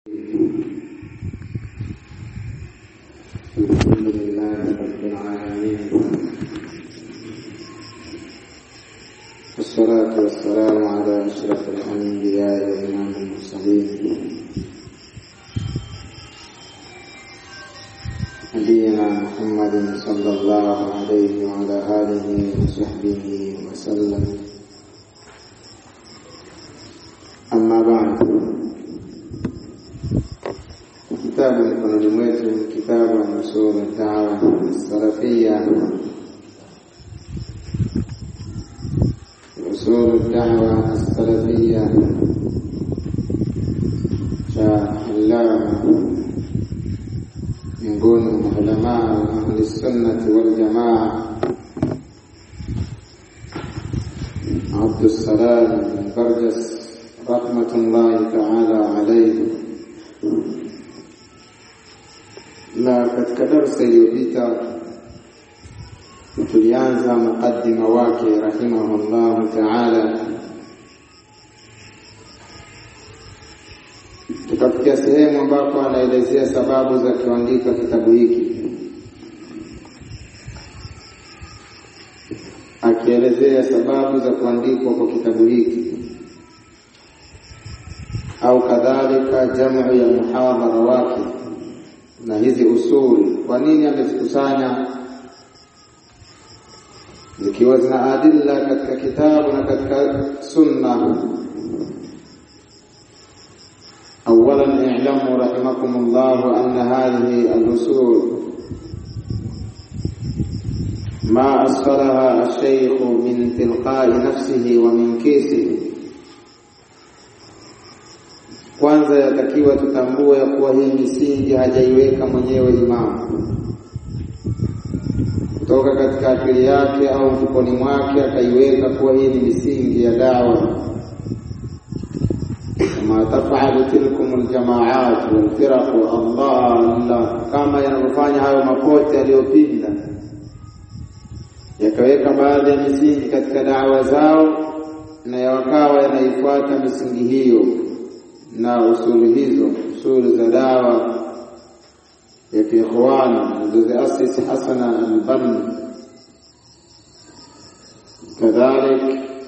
الحمد لله رب العالمين والصلاة والسلام على أشرف الأنبياء وإمام المرسلين نبينا محمد صلى الله عليه وعلى آله وصحبه وسلم أما بعد kitabu mikononi mwetu kitabu nusuru dawa salafia usulu dawa salafia cha allama miongoni mwa ulamaa wa ahli sunnati waljamaa Abdussalam bin Barjas rahmatullahi taala alaihi na katika darsa iliyopita tulianza mukaddima wake rahimahullahu taala, tukafikia sehemu ambapo anaelezea sababu za kuandika kitabu hiki, akielezea sababu za kuandikwa kwa kitabu hiki au kadhalika jamu ya muhadhara wake na hizi usuli, kwa nini amezikusanya zikiwa zina adilla katika kitabu na katika sunna. Awalan i'lamu rahimakum llahu anna hadhihi al-usul ma asfalaha ash-shaykh min tilqa'i nafsihi wa min kisihi kwanza yatakiwa tutambue ya kuwa hii misingi hajaiweka mwenyewe imamu kutoka katika akili yake au mfukoni mwake akaiweka kuwa hii ni misingi ya dawa kama tafalu tilkum aljamaat walfiraqu Allah kama yanavyofanya hayo mapote yaliyopinda yakaweka baadhi ya misingi katika dawa zao na yawakawa yanaifuata misingi hiyo na usuli hizo usuli za dawa ya kiikhwani zilizoziasisi Hasana Albanni. Kadhalik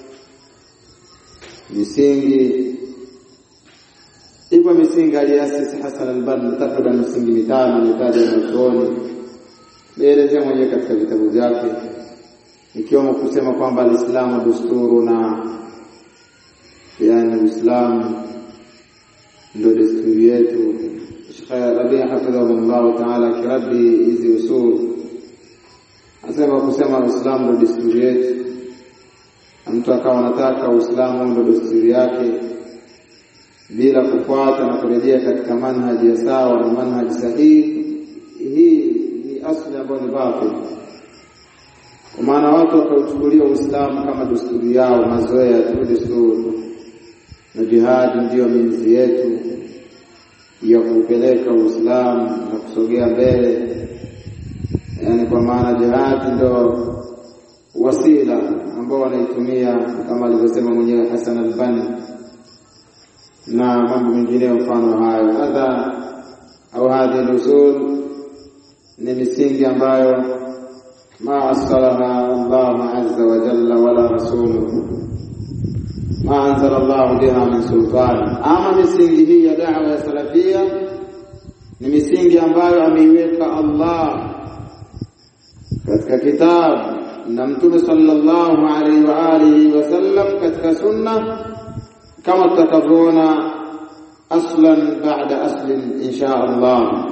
misingi ipo misingi aliasisi Hasan Albanni, takriban misingi mitano mitaja mwanachuoni meelezea mwenyewe katika vitabu vyake, ikiwemo kusema kwamba alislamu dusturu na yani Uislamu ndio desturi yetu. Sheikh Rabia hafidhahullahu taala akiradi hizi usul asema kusema Uislamu ndio desturi yetu, na mtu akawa anataka Uislamu ndio desturi yake bila kufuata na kurejea katika manhaji ya sawa na manhaji sahihi, hii ni asli ambayo ni batil, kwa maana watu wakauchukulia Uislamu kama desturi yao, mazoea tu, desturi na jihadi ndiyo minzi yetu ya kupeleka Uislamu na kusogea mbele, yaani kwa maana jihadi ndo wasila ambao wanaitumia kama alivyosema mwenyewe Hasan Albani na mambo mengineyo mfano hayo. Hadha au hadhi lusul ni misingi ambayo ma asalaha Allah azza wa jalla wala rasuluhu ma anzala Allah biha min sultan. Ama misingi hii ya da'wa ya salafia ni misingi ambayo ameiweka Allah katika kitabu na Mtume sallallahu alaihi wa alihi wasallam katika sunna, kama tutakavyoona aslan ba'da aslin insha Allah.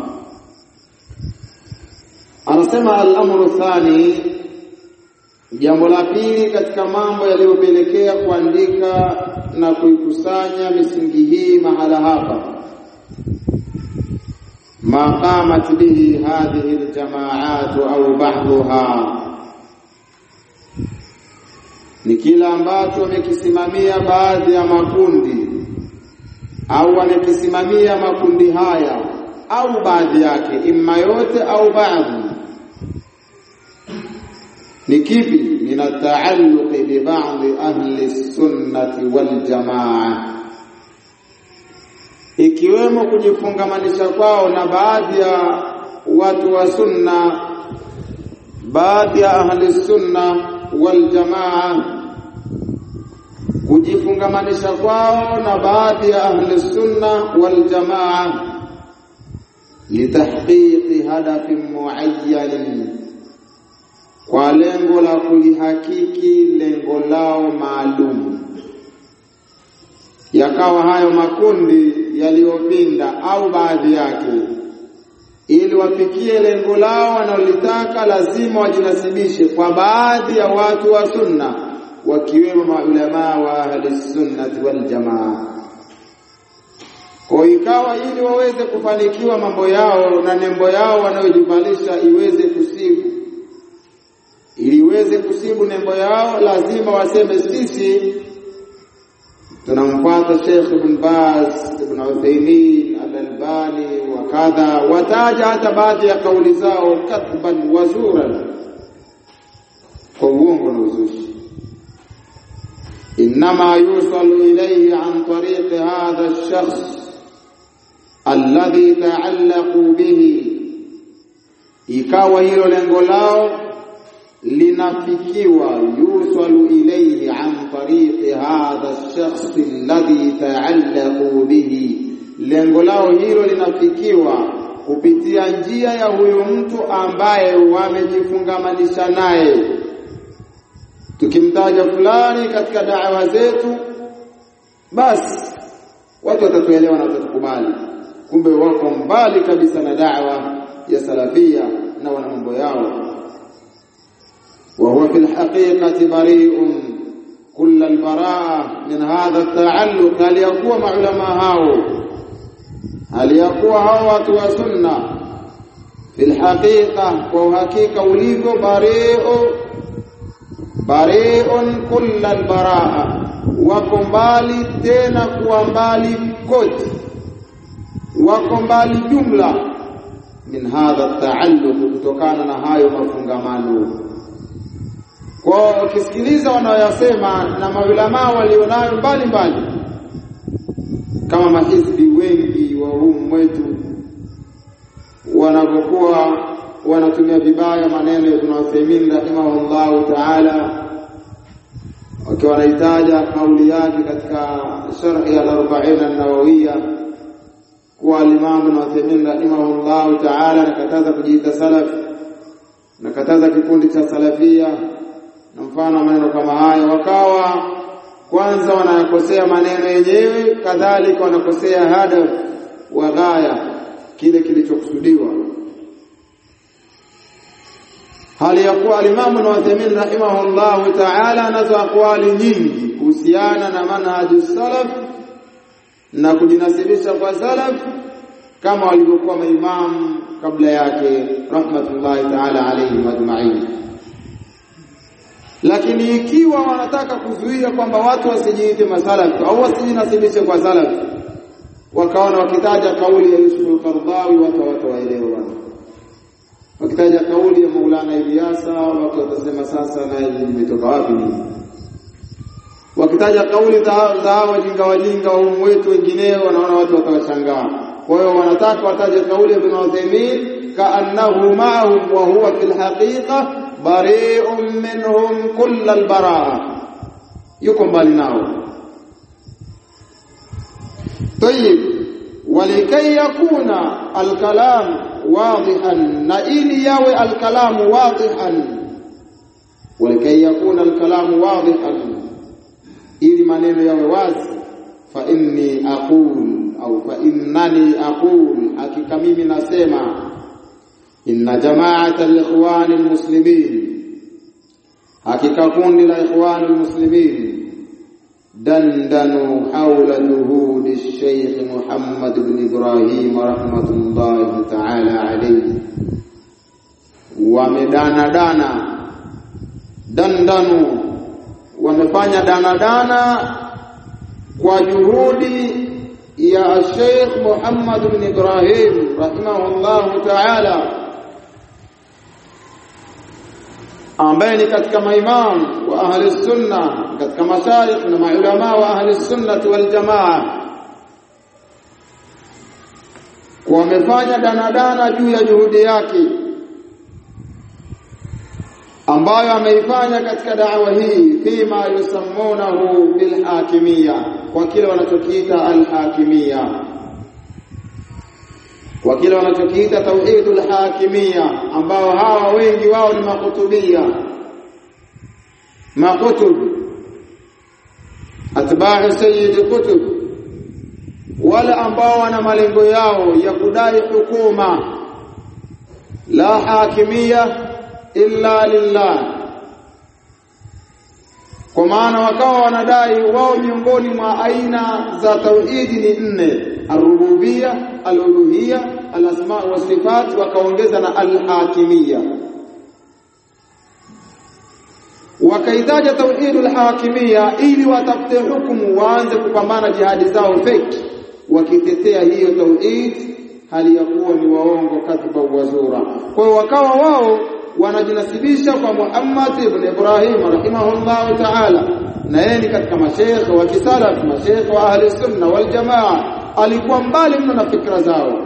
Anasema al-amru thani Jambo la pili katika mambo yaliyopelekea kuandika na kuikusanya misingi hii mahala hapa, ma qamat bihi hadhihi aljamaat au ba'dhuha, ni kila ambacho wamekisimamia baadhi ya makundi au wamekisimamia makundi haya au baadhi yake, imma yote au baadhi ni kipi? min ataalluqi bi ba'di ahli sunnati wal jamaa, ikiwemo kujifungamanisha kwao na baadhi ya watu wa sunna baadhi ya ahli sunna wal jamaa kujifungamanisha kwao na baadhi ya ahli sunna wal jamaa litahqiqi hadafin muayyanin kwa lengo la kulihakiki lengo lao maalum yakawa hayo makundi yaliyopinda au baadhi yake ili wafikie lengo lao wanalolitaka lazima wajinasibishe kwa baadhi ya watu wa sunna wakiwemo maulamaa wa ahli sunnati wal jamaa kwa ikawa ili waweze kufanikiwa mambo yao na nembo yao wanayojivalisha iweze kusibu ili iweze kusibu nembo yao lazima waseme sisi tunamfuata Sheikh Ibn Baz Ibn Uthaymeen Al-Albani wa kadha wataja hata baadhi ya kauli zao kadhban wazuran kwa uongo na uzushi إنما يوصل إليه عن طريق هذا الشخص الذي تعلقوا به ikawa hilo lengo lao linafikiwa yusalu ilayhi an tariqi hadha ash-shakhs alladhi ta'allaqu bihi lengo lao hilo linafikiwa kupitia njia ya huyo mtu ambaye wamejifungamanisha naye tukimtaja fulani katika da'wa zetu basi watu watatuelewa na watatukubali kumbe wako mbali kabisa na da'wa ya salafia na wana mambo yao وهو في الحقيقة بريء كل البراءة من هذا التعلق هل يقوى مع علماء هاو هل يقوى هو وسنة في الحقيقة وحقيقة وليف بريء بريء كل البراءة wako mbali tena kuwa mbali kote wako mbali jumla min hadha taalluq kutokana na hayo mafungamano kwa ukisikiliza wanaoyasema na maulamaa walionayo mbali mbali kama mahizbi wengi wa humu wetu wanapokuwa wanatumia vibaya maneno ya Ibn Uthaymeen rahimahullahu ta'ala wakiwa wanahitaja kauli yake katika sharhi al-arba'in an-nawawiyya kuwa al-Imam Ibn Uthaymeen rahimahullahu ta'ala nakataza kujiita salaf nakataza kikundi cha salafia na mfano wa maneno kama haya wakawa kwanza wanakosea maneno yenyewe kadhalika wanakosea hadaf wa ghaya kile kilichokusudiwa hali ya kuwa alimamu Ibn Uthaymeen rahimahullahu ta'ala anazo akwali nyingi kuhusiana na manhaju salaf na kujinasibisha kwa salaf kama walivyokuwa maimamu kabla yake rahmatullahi ta'ala alayhim ajma'in lakini ikiwa wanataka kuzuia kwamba watu wasijiite masalaf au wasijinasibishe kwa salaf wakaona wakitaja kauli ya Yusuf al-Qardawi watu watu waelewa bwana wakitaja kauli ya Maulana Ilyasa watu watasema sasa na imetoka wapi nini wakitaja kauli za wajinga wajinga wa umu wetu wengineo wanaona watu watawashangaa kwa hiyo wanataka wataje kauli ya Ibn Uthaymeen kaannahu ma'ahum wa huwa fil haqiqa bari'un minhum kull al-bara'a yuko mbali nao طيب ولكي يكون الكلام واضحا نئلي يوي الكلام واضحا ولكي يكون الكلام واضحا ili maneno yawe wazi fa inni aqul au fa innani aqul hakika mimi nasema inna jama'ata al-ikhwan al-muslimin hakika kundi la ikhwan al-muslimin دندنوا حول جهود الشيخ محمد بن إبراهيم رحمة الله تعالى عليه ومدانا دانا دندنوا wamefanya dana dana kwa juhudi ya Sheikh Muhammad bin Ibrahim rahimahullahu ta'ala ambaye ni katika maimam wa ahli sunna katika mashaikh na maulama wa ahli sunna wal jamaa kwa wamefanya danadana juu ya juhudi yake ambayo ameifanya katika da'wa hii fima yusammunahu bilhakimia kwa kile wanachokiita alhakimia kwa kile wanachokiita tauhidul hakimia ambao hawa wengi wao ni makutubia makutub atba'u sayyid kutub wala ambao wana malengo yao ya kudai hukuma la hakimia illa lillah kwa maana wakawa wanadai wao miongoni mwa aina za tauhidi ni nne arububia aluluhia alasma wa sifat wakaongeza na alhakimia wakaitaja tauhidul hakimia ili watafute hukumu waanze kupambana jihadi zao feki wakitetea hiyo tauhid hali ya kuwa ni waongo kadhiba wazura kwa hiyo wakawa wao wanajinasibisha kwa Muhammad ibn Ibrahim rahimahullah ta'ala na yeye ni katika mashaikh wa kisalaf mashaikh wa ahli sunna wal jamaa alikuwa mbali mno na fikra zao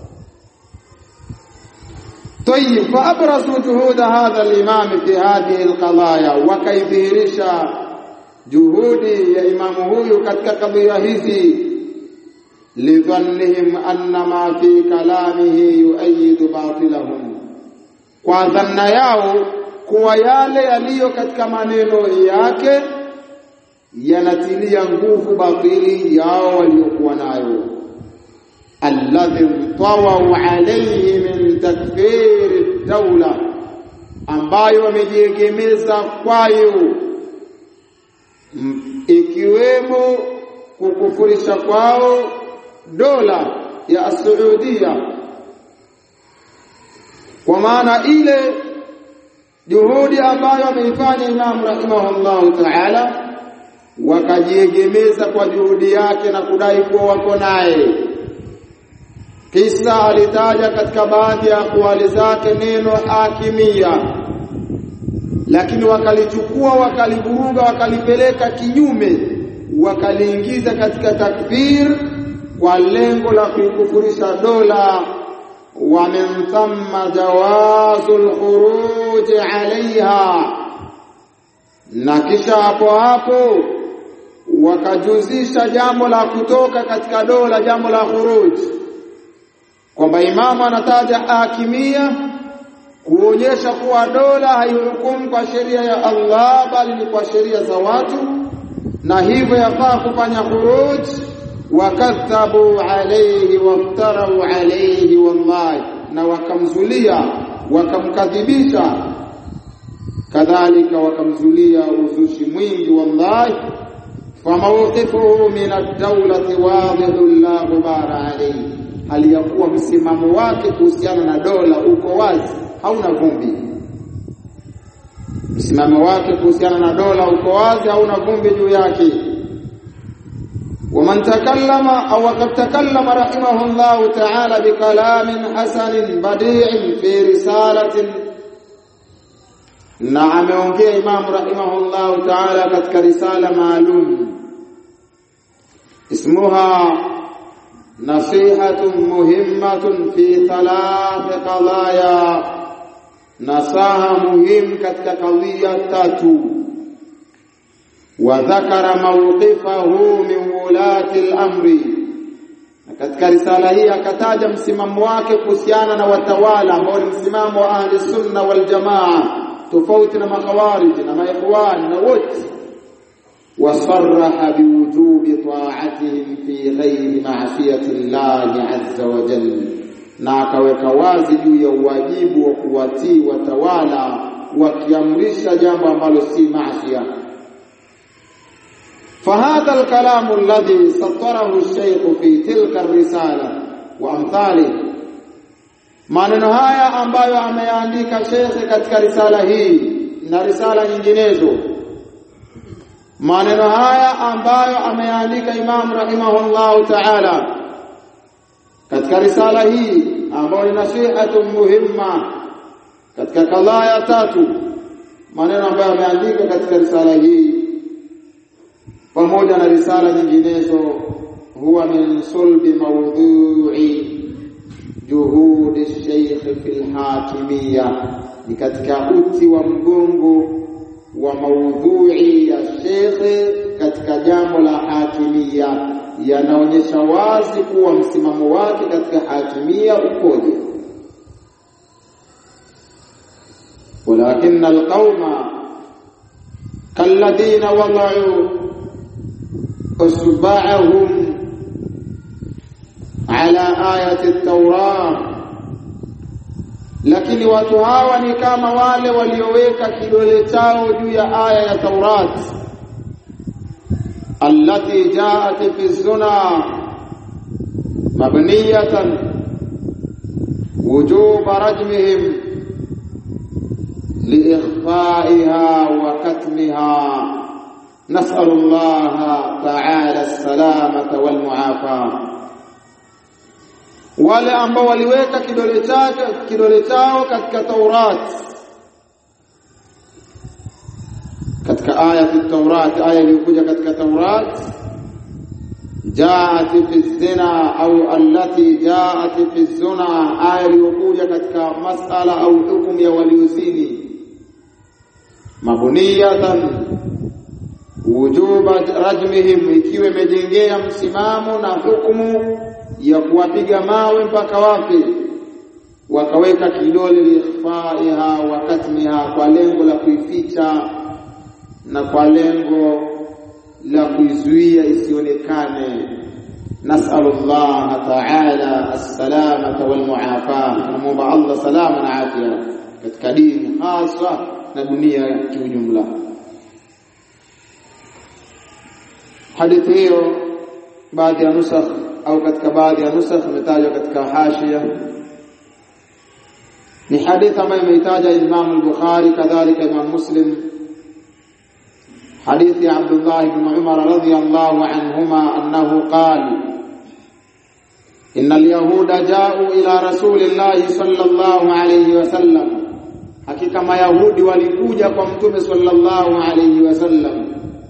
طيب فابرزوا جهود هذا الامام في هذه القضايا وكيدhihirisha juhudi ya imamu huyu katika kadhia hizi lidhannihim anna ma fi kalamihi yuayidu batilahum kwa dhanna yao kuwa yale yaliyo katika maneno yake yanatilia nguvu batili yao waliokuwa nayo alladhi tawau alayhi min takfiri dawla ambayo wamejiegemeza kwayo ikiwemo kukufurisha kwao dola ya Saudia kwa maana ile juhudi ambayo ameifanya Imam rahimahullahu ta'ala wakajiegemeza kwa juhudi yake na kudai kuwa wako naye kisa alitaja katika baadhi ya akwali zake neno hakimia lakini wakalichukua wakalivuruga wakalipeleka kinyume wakaliingiza katika takfir kwa lengo la kuikufurisha dola ومن ثم جواز الخروج عليها na kisha hapo hapo wakajuzisha jambo la kutoka katika dola jambo la khuruj kwamba imamu anataja hakimia kuonyesha kuwa dola haihukumu kwa sheria ya Allah bali ni kwa sheria za watu na hivyo yafaa kufanya khuruj wakadhabu alayhi waftarau alayhi wallahi na wakamzulia wakamkadhibisha kadhalika wakamzulia uzushi mwingi wallahi famawqifuhu min ad-dawlati wadhihu la ghubara alayhi hali ya kuwa msimamo wake kuhusiana na dola uko wazi hauna vumbi msimamo wake kuhusiana na dola uko wazi hauna vumbi juu yake ومن تكلم أو قد تكلم رحمه الله تعالى بكلام حسن بديع في رسالة نعم يونجي إمام رحمه الله تعالى كتك رسالة معلوم اسمها نصيحة مهمة في ثلاث قضايا نصاها مهم كتك قضية تاتو وذكر موقفه من ولاة الأمر katika risala hii akataja msimamo wake kuhusiana na watawala ambao ni msimamo wa ahli sunna wal jamaa tofauti na makhawarij na maikhwan na wote wasarraha biwujubi ta'atihim fi ghairi ma'siyati llahi azza wa jalla na akaweka wazi juu ya uwajibu wa kuwatii watawala wakiamrisha jambo ambalo si maasiya فهذا الكلام الذي سطره الشيخ في تلك الرسالة وأمثاله maneno haya ambayo ameandika shekhe katika risala hii na risala nyinginezo maneno haya ambayo ameandika Imam rahimahullahu ta'ala katika risala hii ambayo ni nasihatun muhimma katika kadhaya tatu maneno ambayo ameandika katika risala hii pamoja na risala nyinginezo huwa min sulbi mawdhu'i hakimia ni katika uti wa mgongo wa maudhui ya shekhe katika jambo la hakimia yanaonyesha wazi kuwa msimamo wake katika hakimia ukoje walakin alqauma kalladhina wada'u usba'ahum ala ayati at-taurah lakini watu hawa ni kama wale walioweka kidole chao juu ya aya ya Taurat allati jaat fi zuna mabniyatan wujub rajmihim liikhfaiha wa katmiha نسأل الله تعالى السلامة والمعافاة wale ambao waliweka kidole chake kidole chao katika Taurat katika aya ya Taurat aya iliyokuja katika Taurat jaat fi zina au allati jaat fi zina aya iliyokuja katika masala au hukumu ya waliozini mabuniyatan wujuba rajmihim ikiwa imejengea msimamo na hukumu ya kuwapiga mawe mpaka wapi wakaweka kidole liikhfaiha wa katmiha kwa lengo la kuificha na kwa lengo la kuizuia isionekane nasalullah ta'ala as-salamata wal muafaa tunamuomba Allah salama na afya katika dini hasa na dunia kiujumla hadithi hiyo baadhi ya nusakh au katika baadhi ya nusakh imetajwa katika hashia ni hadithi ambayo imeitaja Imam al-Bukhari kadhalika Imam Muslim حديث عبد الله بن عمر رضي الله عنهما أنه قال إن اليهود جاءوا إلى رسول الله صلى الله عليه وسلم حقيقة ما يهود ولكوجة قمتم صلى الله عليه وسلم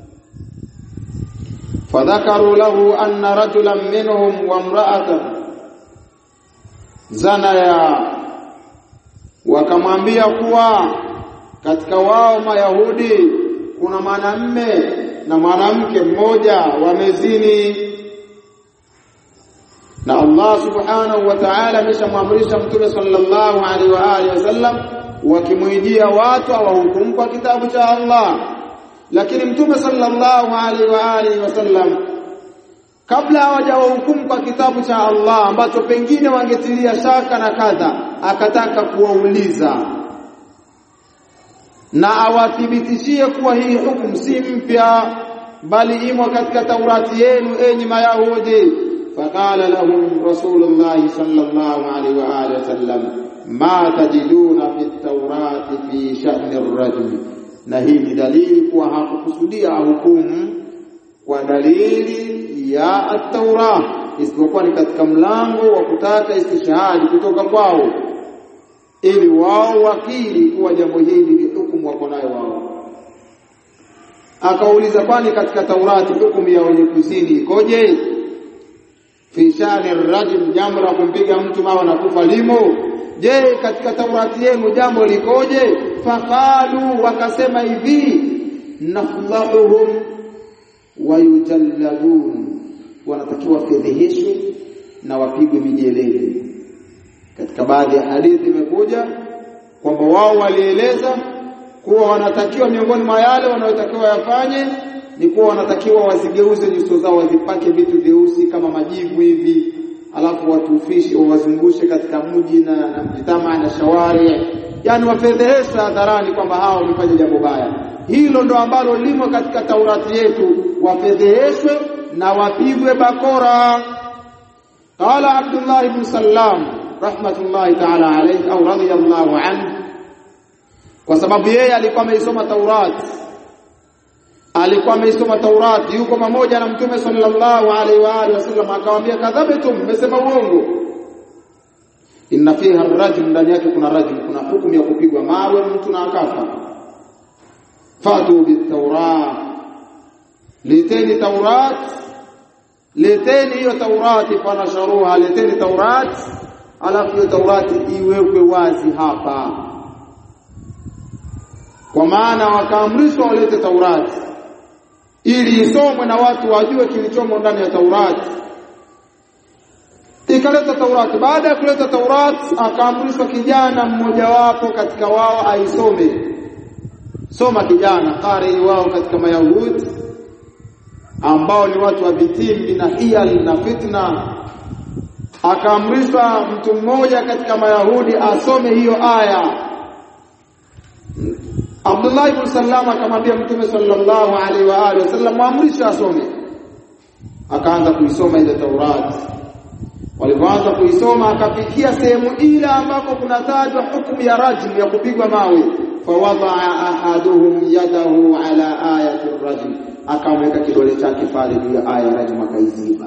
فذكروا له أن رجلا منهم وامرأة زنيا wakamwambia kuwa katika wao mayahudi kuna mwanamme na mwanamke mmoja wamezini na Allah subhanahu wa ta'ala ameshamwamrisha mtume sallallahu alaihi wa alihi wasallam wakimwijia watu awahukumu kwa kitabu cha Allah lakini mtume sallallahu alaihi wa alihi wasallam kabla hawajawahukumu kwa kitabu cha Allah ambacho pengine wangetilia shaka na kadha akataka kuwauliza na awathibitishie kuwa hii hukumu si mpya bali imo katika Taurati yenu enyi Mayahudi faqala lahum rasulullah sallallahu alaihi wa alihi wasallam ma tajiduna fi taurati fi sha'ni ar-rajul na hii ni dalili kuwa hakukusudia hukumu kwa dalili ya at-Taurah isipokuwa ni katika mlango wa kutaka istishhadi kutoka kwao ili wao wakili kuwa jambo hili ni hukumu wako nayo wao akauliza kwani katika Taurati hukumu ya wenye kuzini ikoje fi shani rajul jambo la kumpiga mtu mawe na kufa limo je katika Taurati yenu jambo likoje faqalu wakasema hivi naflahuhum wayujallabun wanatakiwa fedheheshwe na wapigwe mijeledi katika baadhi ya hadithi imekuja kwamba wao walieleza kuwa wanatakiwa miongoni mwa yale wanayotakiwa yafanye ni kuwa wanatakiwa wazigeuze nyuso zao wazipake vitu vyeusi kama majivu hivi alafu watufishe wawazungushe katika mji na, na mjitama na shawari yani wafedhehesha hadharani kwamba hao wamefanya jambo baya hilo ndo ambalo limo katika Taurati yetu wafedheheshwe na wapigwe bakora qala Abdullah ibn Sallam rahmatullahi ta'ala alayhi au radiyallahu anhu kwa sababu yeye alikuwa ameisoma Taurat alikuwa ameisoma Taurat yuko pamoja na mtume sallallahu alaihi wa alihi wasallam akamwambia kadhabtum mmesema uongo inna fiha ar-rajul ndani yake kuna rajul kuna hukumu ya kupigwa mawe mtu na akafa fatu bit-taurat liteni taurat leteni hiyo taurati fanasharuha leteni taurat alafu hiyo Taurati iwekwe wazi hapa. Kwa maana wakaamrishwa walete Taurati ili isomwe na watu wajue kilichomo ndani ya Taurati. Ikaleta Taurati. Baada ya kuleta Taurati, akaamrishwa kijana mmojawapo katika wao aisome. Soma kijana qari wao katika Mayahudi ambao ni watu wa vitimbi na hiyal na fitna akaamrishwa mtu mmoja katika Mayahudi asome hiyo aya. Abdullah ibn Sallam akamwambia Mtume sallallahu alaihi wa alihi wasallam muamrisha asome. Akaanza kuisoma ile Taurati. Walipoanza kuisoma akafikia sehemu ile ambako kunatajwa hukumu ya rajm ya kupigwa mawe. Fawadaa ahaduhum yadahu ala ayati rajm, akamweka kidole chake pale juu ya aya ya rajm akaiziba.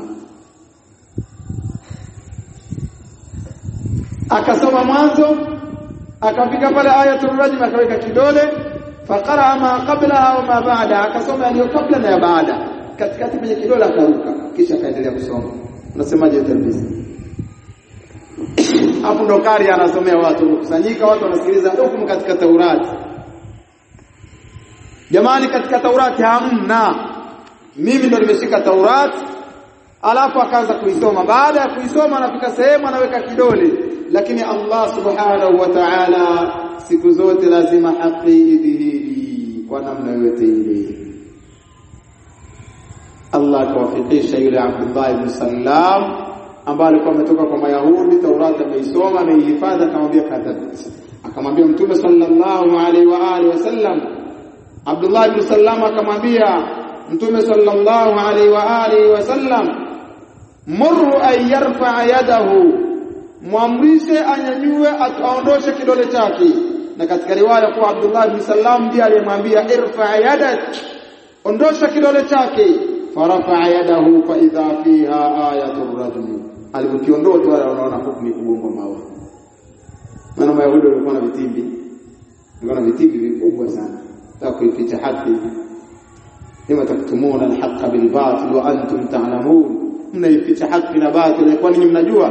akasoma mwanzo akafika pale ayatul rajm akaweka kidole faqara ma qablaha wa ma ba'da akasoma yaliyo kabla na ya baada katikati kwenye kidole akaruka kisha akaendelea kusoma unasemaje talbisi hapo ndo kari anasomea watu kusanyika watu wanasikiliza hukumu katika Taurati jamani katika Taurati hamna mimi ndo nimeshika Taurati alafu akaanza kuisoma baada ya kuisoma anafika sehemu anaweka kidole lakini Allah subhanahu wa ta'ala siku zote lazima haki idhihiri kwa namna yote ile Allah akawafikisha yule Abdullah ibn Salam ambaye alikuwa ametoka kwa Mayahudi Taurati ameisoma ameihifadhi akamwambia kadhabt akamwambia Mtume sallallahu alaihi wa alihi wasallam Abdullah ibn Salam akamwambia Mtume sallallahu alaihi wa alihi wasallam murhu an yarfa yadahu mwamrishe anyanyue aondoshe kidole chake na katika riwaya kwa Abdullah ibn Salam ndiye aliyemwambia irfa yadak ondosha kidole chake farafa yadahu fa idha fiha ayatul rajm alipokiondoa tu wanaona hukumu kubwa mawe maana Mayahudi walikuwa na vitimbi walikuwa na vitimbi vikubwa sana taka kuificha haki lima taktumuna alhaqa bilbatil wa antum ta'lamun mnaificha haki na batil kwa nini mnajua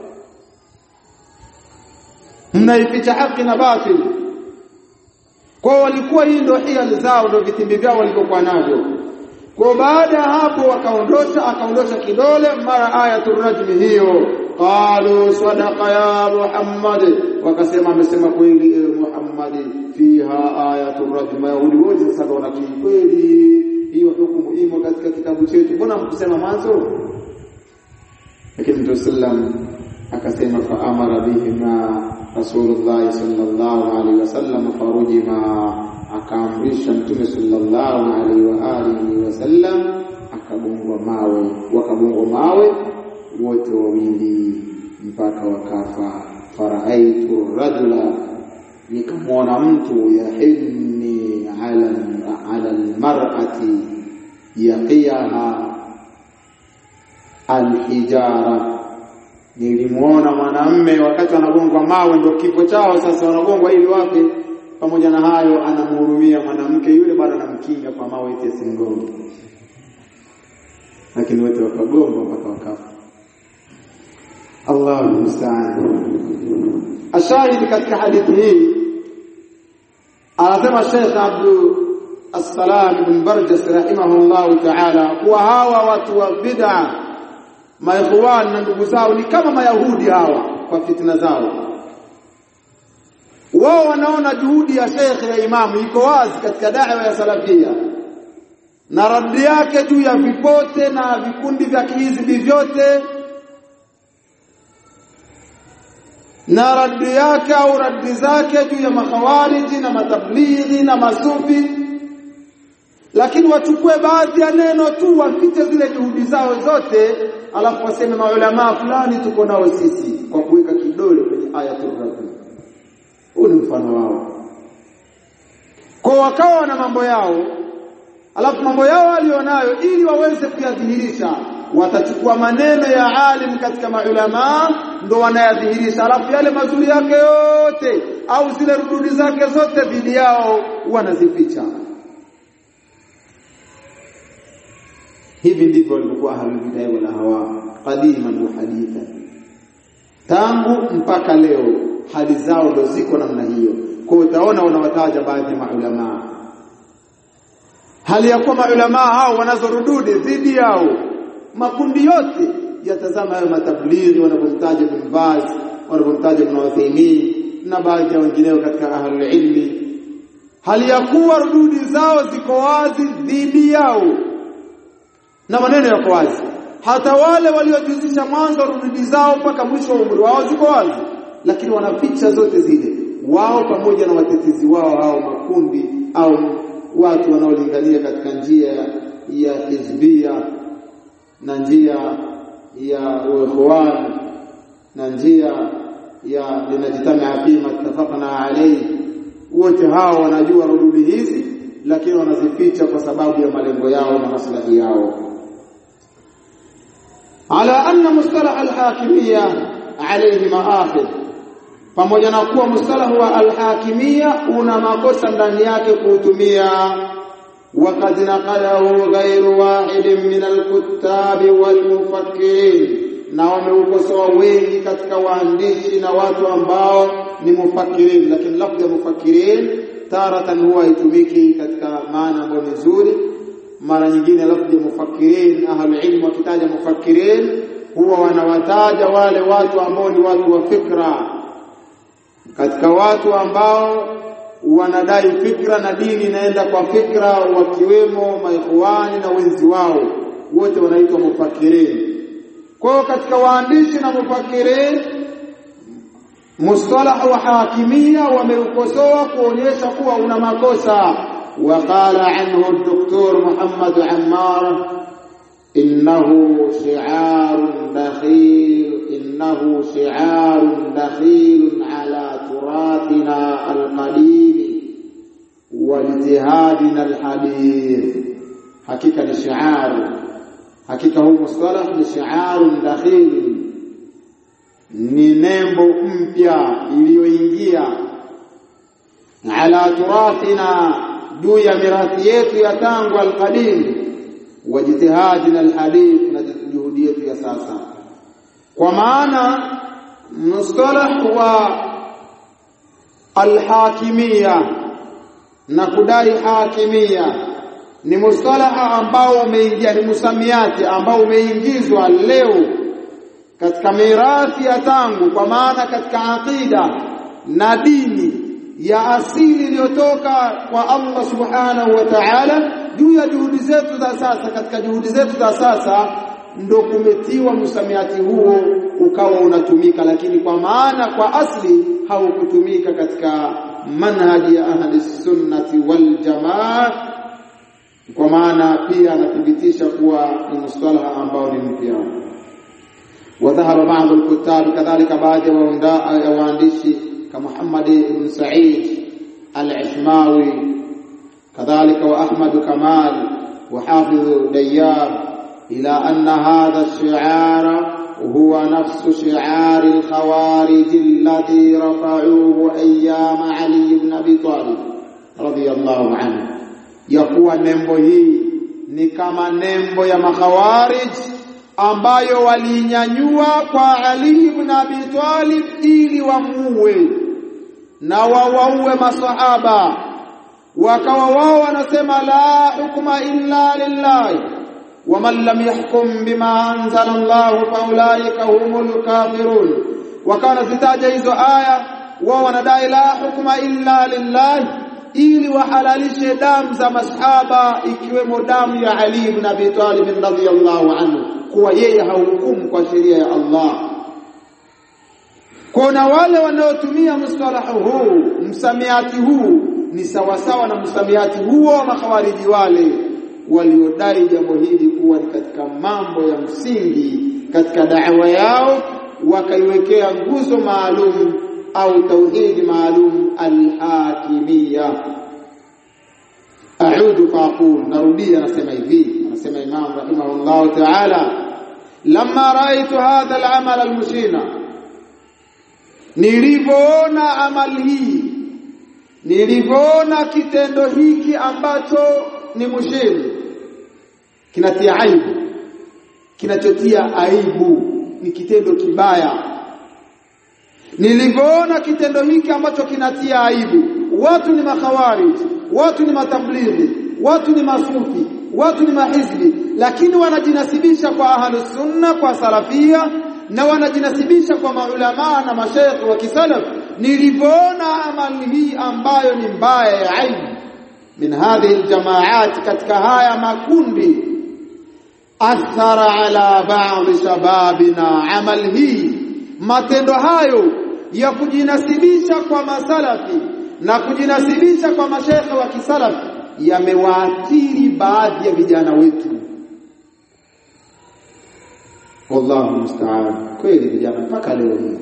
mnaificha haki na batil kwa walikuwa hii ndio hiali zao ndio vitimbi vyao walivyokuwa navyo kwa baada ya hapo wakaondosha akaondosha kidole mara ayatul rajm hiyo qalu sadaqa ya muhammad wakasema amesema kweli e muhammad fiha ayatul rajm yahudi wote sasa wana kweli hiyo hukumu imo katika kitabu chetu mbona mkusema mwanzo lakini mtume sallam akasema fa amara bihima rasulullah sallallahu alaihi wasallam farujima akaamrisha mtume sallallahu alaihi wa alihi wasallam akagongwa mawe wakagongwa mawe wote wawili mpaka wakafa faraaitu rajula nikamwona mtu yahinni ala ala almar'ati yaqiyaha alhijara nilimwona mwanamme wakati wanagongwa mawe ndio kifo chao sasa wanagongwa ili wape pamoja na hayo anamhurumia mwanamke yule bado anamkinga kwa mawe eti asimgonge lakini wote wakagongwa mpaka wakafa Allahu musta'an ashahidi katika hadithi hii anasema Sheikh Abdul Assalam ibn Barjas rahimahullah ta'ala kuwa hawa watu wa bid'a maikhwan na ndugu zao ni kama mayahudi hawa kwa fitna zao wao wanaona juhudi ya Sheikh ya Imamu iko wazi katika da'wa ya salafia na raddi yake juu ya vipote na vikundi vya kihizbi vyote na raddi yake au raddi zake juu ya makhawariji na matablighi na masufi lakini wachukue baadhi ya neno tu wapite zile juhudi zao zote alafu waseme maulama fulani tuko nao sisi kwa kuweka kidole kwenye ayatul rajm huu ni mfano wao kwa wakawa na mambo yao alafu mambo yao walionayo ili waweze kuyadhihirisha watachukua maneno ya alim katika maulama ndo wanayadhihirisha alafu yale mazuri yake yote au zile rududi zake zote dhidi yao wanazificha hivi ndivyo walivyokuwa ahlul bid'ah wal ahwa qadiman wa hadithan tangu mpaka leo hali zao ndo ziko namna hiyo kwa hiyo utaona wanawataja baadhi ya maulamaa hali ya kuwa maulamaa hao wanazorududi dhidi yao makundi yote yatazama hayo matablighi wanapomtaja Ibn Baz wanapomtaja Ibn Uthaymeen na baadhi ya wengineo katika ahlul ilmi hali ya kuwa rududi zao ziko wazi dhidi yao na maneno yako wazi hata wale waliojuzisha mwanzo rududi zao mpaka mwisho wa umri wao ziko wazi lakini wanaficha zote zile wao pamoja na watetezi wao hao makundi au watu wanaolingania katika njia ya hizbia na njia ya ikhwan na njia ya linajitamaa fima ittafaqna alayhi wote hao wanajua rududi hizi lakini wanazificha kwa sababu ya malengo yao na maslahi yao ala anna mustalah alhakimiyya alayhi maakhidh pamoja na kuwa mustalah wa alhakimiyya una makosa ndani yake kuutumia وقد نقله غير واحد من الكتاب والمفكرين na wameukosoa wengi katika waandishi na watu ambao ni mufakirin lakini lafzi ya mufakirin taratan huwa itumiki katika maana ambayo ni nzuri mara nyingine lafzi ya mufakirin ahlul ilm wakitaja mufakirin huwa wanawataja wale watu ambao ni watu wa fikra katika watu ambao wanadai fikra na dini inaenda kwa fikra wakiwemo maikhwani na wenzi wao wote wanaitwa mufakirin kwa hiyo katika waandishi na mufakirin mustalah wa hakimia wameukosoa kuonyesha kuwa una makosa وقال عنه الدكتور محمد عمار إنه شعار دخيل إنه شعار دخيل على تراثنا القديم واجتهادنا الحديث حقيقة الشعار حقيقة هو مصطلح لشعار دخيل ni nembo mpya iliyoingia ala turathina juu ya mirathi yetu ya tangu alqadim wa jitihadina alhadith na juhudi yetu ya sasa kwa maana mustalah wa alhakimia na kudai hakimia ni mustalaha ambao umeingia ni musamiati ambao umeingizwa leo katika mirathi ya tangu kwa maana katika aqida na dini ya asili iliyotoka kwa Allah subhanahu wa ta'ala juu ya juhudi zetu za sasa katika juhudi zetu za sasa ndo kumetiwa msamiati huo ukawa unatumika lakini kwa maana kwa asli haukutumika katika manhaji ya ahli sunnati wal jamaa kwa maana pia anathibitisha kuwa ni mustalaha ambao ni mpya وظهر بعض الكتاب كذلك بعض waandishi كمحمد بن سعيد العشماوي كذلك وأحمد كمال وحافظ ديار إلى أن هذا الشعار هو نفس شعار الخوارج الذي رفعوه أيام علي بن أبي طالب رضي الله عنه يقوى نمبو هي ni kama nembo ya makhawarij ambayo walinyanyua kwa Ali ibn Abi Talib ili wamuue na wawaue masahaba wakawa wao wanasema la hukma illa lillahi waman lam yahkum bima anzala Allah faulaika humul kafirun wakawa zitaja hizo aya wao wanadai la hukma illa lillahi ili wahalalishe damu za masahaba ikiwemo damu ya Ali ibn Abi Talib radhiyallahu anhu kuwa yeye hahukumu kwa sheria ya Allah kuna wale wanaotumia mustalahu huu msamiati huu ni sawasawa na msamiati huo wa makhawariji wale waliodai jambo hili kuwa ni katika mambo ya msingi katika da'wa yao wakaiwekea nguzo maalum au tauhidi maalum al-hakimiyya a'udu faqul narudia nasema hivi anasema imam rahimahullah ta'ala lamma raitu hadha al-amal al-mushina nilivyoona amali hii nilivyoona kitendo hiki ambacho ni mushini kinatia aibu kinachotia aibu ni kitendo kibaya nilivyoona kitendo hiki ambacho kinatia aibu watu ni makhawarij watu ni matablighi watu ni masufi watu ni mahizbi lakini wanajinasibisha kwa ahlus sunna kwa salafia na wanajinasibisha kwa maulama na mashaikh wa kisalaf nilivyoona amali hii ambayo ni mbaya ya aibu min hadhihi aljamaat katika haya makundi athara ala ba'd shababina amal hii matendo hayo ya kujinasibisha kwa masalafi na kujinasibisha kwa mashekhe wa kisalafi yamewaathiri baadhi ya vijana wetu wallahu musta'an kweli vijana mpaka leo hii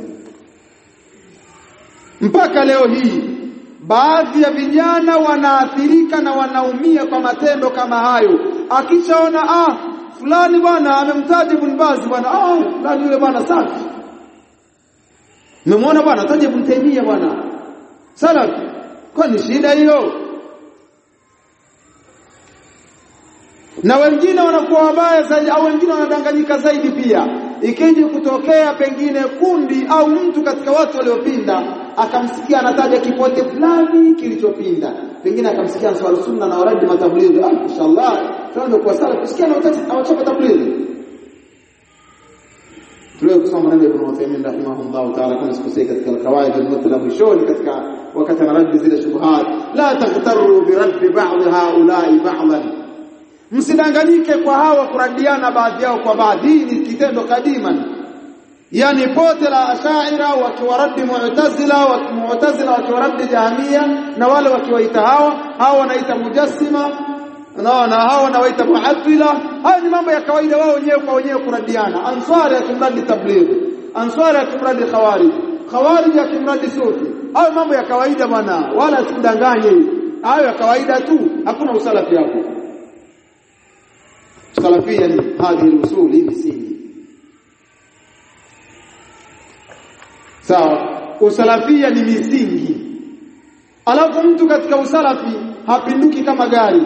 mpaka leo hii baadhi ya vijana wanaathirika na wanaumia kwa matendo kama hayo akishaona ah fulani bwana amemtaja Ibn Baz bwana ah fulani yule bwana safi Mmemwona bwana taja Ibn Taymiyyah bwana salafi kwani shida hiyo na wengine wanakuwa wabaya zaidi au wengine wanadanganyika zaidi pia ikija kutokea pengine kundi au mtu katika watu waliopinda akamsikia anataja kipote fulani kilichopinda pengine akamsikia answar sunna na waradi matablighi ah inshallah tunaenda kwa sala kusikia na awachapa tablighi tulio kusoma maneno ya Ibn Uthaymeen rahimahullah ta'ala kama sikusei katika alqawaid almutla mwishoni katika wakati anaradi zile shubuhat la taghtaru bi raddi ba'd haula'i ba'dan msidanganyike kwa hawa kuradiana baadhi yao kwa baadhi hii ni kitendo kadiman yani pote la ashaira wakiwaradi mu'tazila wa mu'tazila wakiwaradi jahmia na wale wakiwaita hawa hawa wanaita mujassima na na hawa wanawaita mu'attila haya ni mambo ya kawaida wao wenyewe kwa wenyewe kuradiana ansari akimradi tabligh ansari akimradi khawarij khawarij akimradi sufi hayo mambo ya kawaida bwana wala sikudanganye hayo ya kawaida tu hakuna usalafi hapo salafia ni hadhi usul hii misingi sawa usalafia ni misingi alafu mtu katika usalafi hapinduki kama gari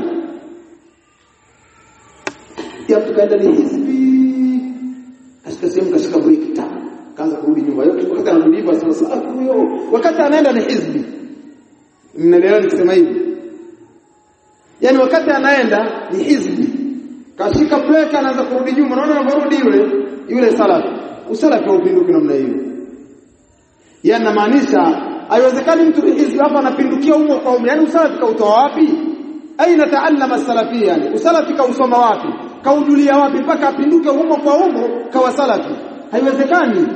ya mtu kaenda ni hizbi katika sehemu kashika breki ta kaanza kurudi nyuma yote wakati anarudi hivyo asema salafu huyo wakati anaenda ni hizbi mnaelewa nikisema hivi yani wakati anaenda ni hizbi kashika breki anaanza kurudi nyuma unaona anarudi yule yule salafi usalafi haupinduki namna hiyo yani namaanisha haiwezekani mtu hizbi hapa anapindukia humo kwa umri yani usalafi kautoa wapi aina taallama salafia yani usalafi kausoma wapi kaujulia wapi mpaka apinduke humo kwa humo kawa salafi haiwezekani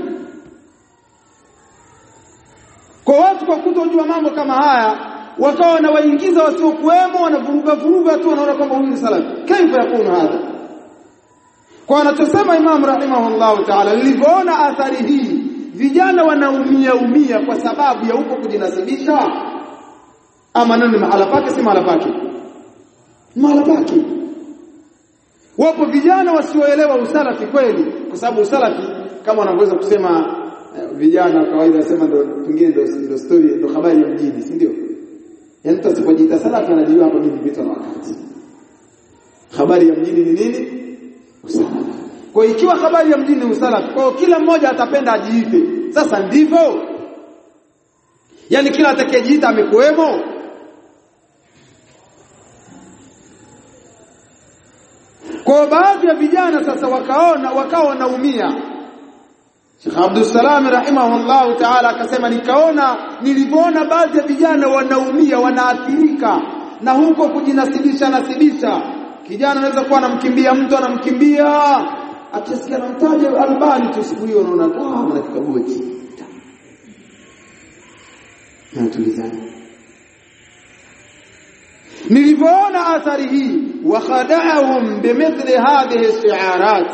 kwa watu kwa kutojua mambo kama haya wakawa wanawaingiza wasiokuwemo wanavuruga vuruga tu wanaona kwamba huyu ni salafi kaifa yakunu hadha kwa anachosema Imam rahimahullah ta'ala nilivyoona athari hii vijana wanaumia umia kwa sababu ya huko kujinasibisha ama nani mahala pake si mahala pake mahala pake wapo vijana wasioelewa usalafi kweli kwa sababu usalafi kama wanavyoweza kusema uh, vijana kawaida wasema ndo pengine ndo ndo story ndo habari ya mjini si ndio yaani mtu asipojiita salafi anajua hapa mimi vitu na wakati habari ya mjini ni nini usalafi kwa ikiwa habari ya mjini ni usalafi kwa kila mmoja atapenda ajiite sasa ndivyo yani kila atakayejiita amekuwemo kwa baadhi ya vijana sasa wakaona wakawa wanaumia Sheikh Abdul Salam rahimahullah ta'ala akasema nikaona nilivyoona baadhi ya vijana wanaumia wanaathirika na huko kujinasibisha nasibisha kijana anaweza kuwa anamkimbia mtu anamkimbia akisikia anamtaja albani tu siku hiyo unaona ah mna kikaboti na tulizani nilivyoona athari hii wakhada'ahum bimithli hadhihi shi'arat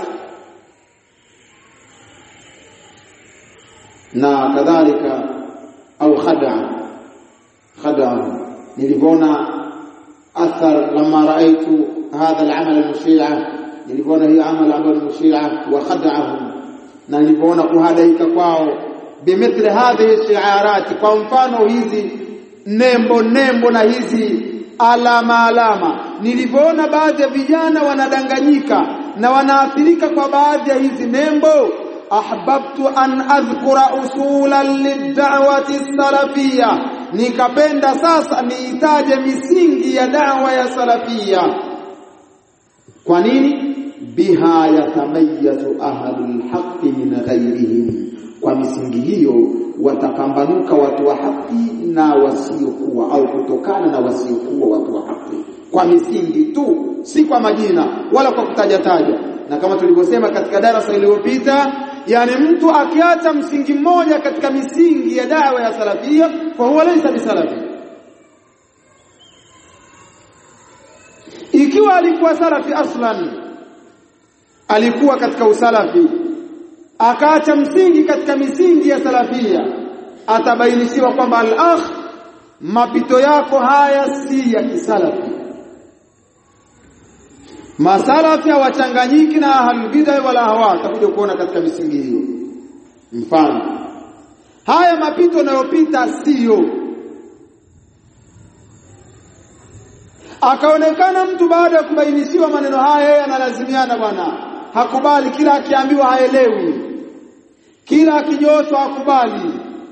na kadhalika au khada khada nilivyoona athar lama raaitu hadha al-amal al-mushi'a nilivyoona hii amal ambayo mushi'a wa khada'ahum na nilivyoona kuhadaika kwao bimithli hadhihi shi'arat kwa mfano hizi nembo nembo na hizi alama alama nilivyoona baadhi ya vijana wanadanganyika na wanaathirika kwa baadhi ya hizi nembo ahbabtu an adhkura usulan lid'awati salafia nikapenda sasa niitaje misingi ya dawa ya salafia kwa nini biha yatamayyazu ahlul haqqi min ghayrihim kwa misingi hiyo watapambanuka watu wa haki na wasiokuwa au kutokana na wasiokuwa watu wa haki kwa misingi tu si kwa majina wala kwa kutaja taja na kama tulivyosema katika darasa iliyopita yani mtu akiacha msingi mmoja katika misingi ya dawa ya salafia kwa huwa laysa bisalafi ikiwa alikuwa salafi aslan alikuwa katika usalafi akaacha msingi katika misingi ya salafia atabainishiwa kwamba al-akh mapito yako haya si ya kisalafi masalafi hawachanganyiki na ahlul bid'ah wala hawa takuja kuona katika misingi hiyo mfano haya mapito yanayopita siyo akaonekana mtu baada ya kubainishiwa maneno haya yeye analazimiana bwana hakubali kila akiambiwa haelewi kila akijoshwa hakubali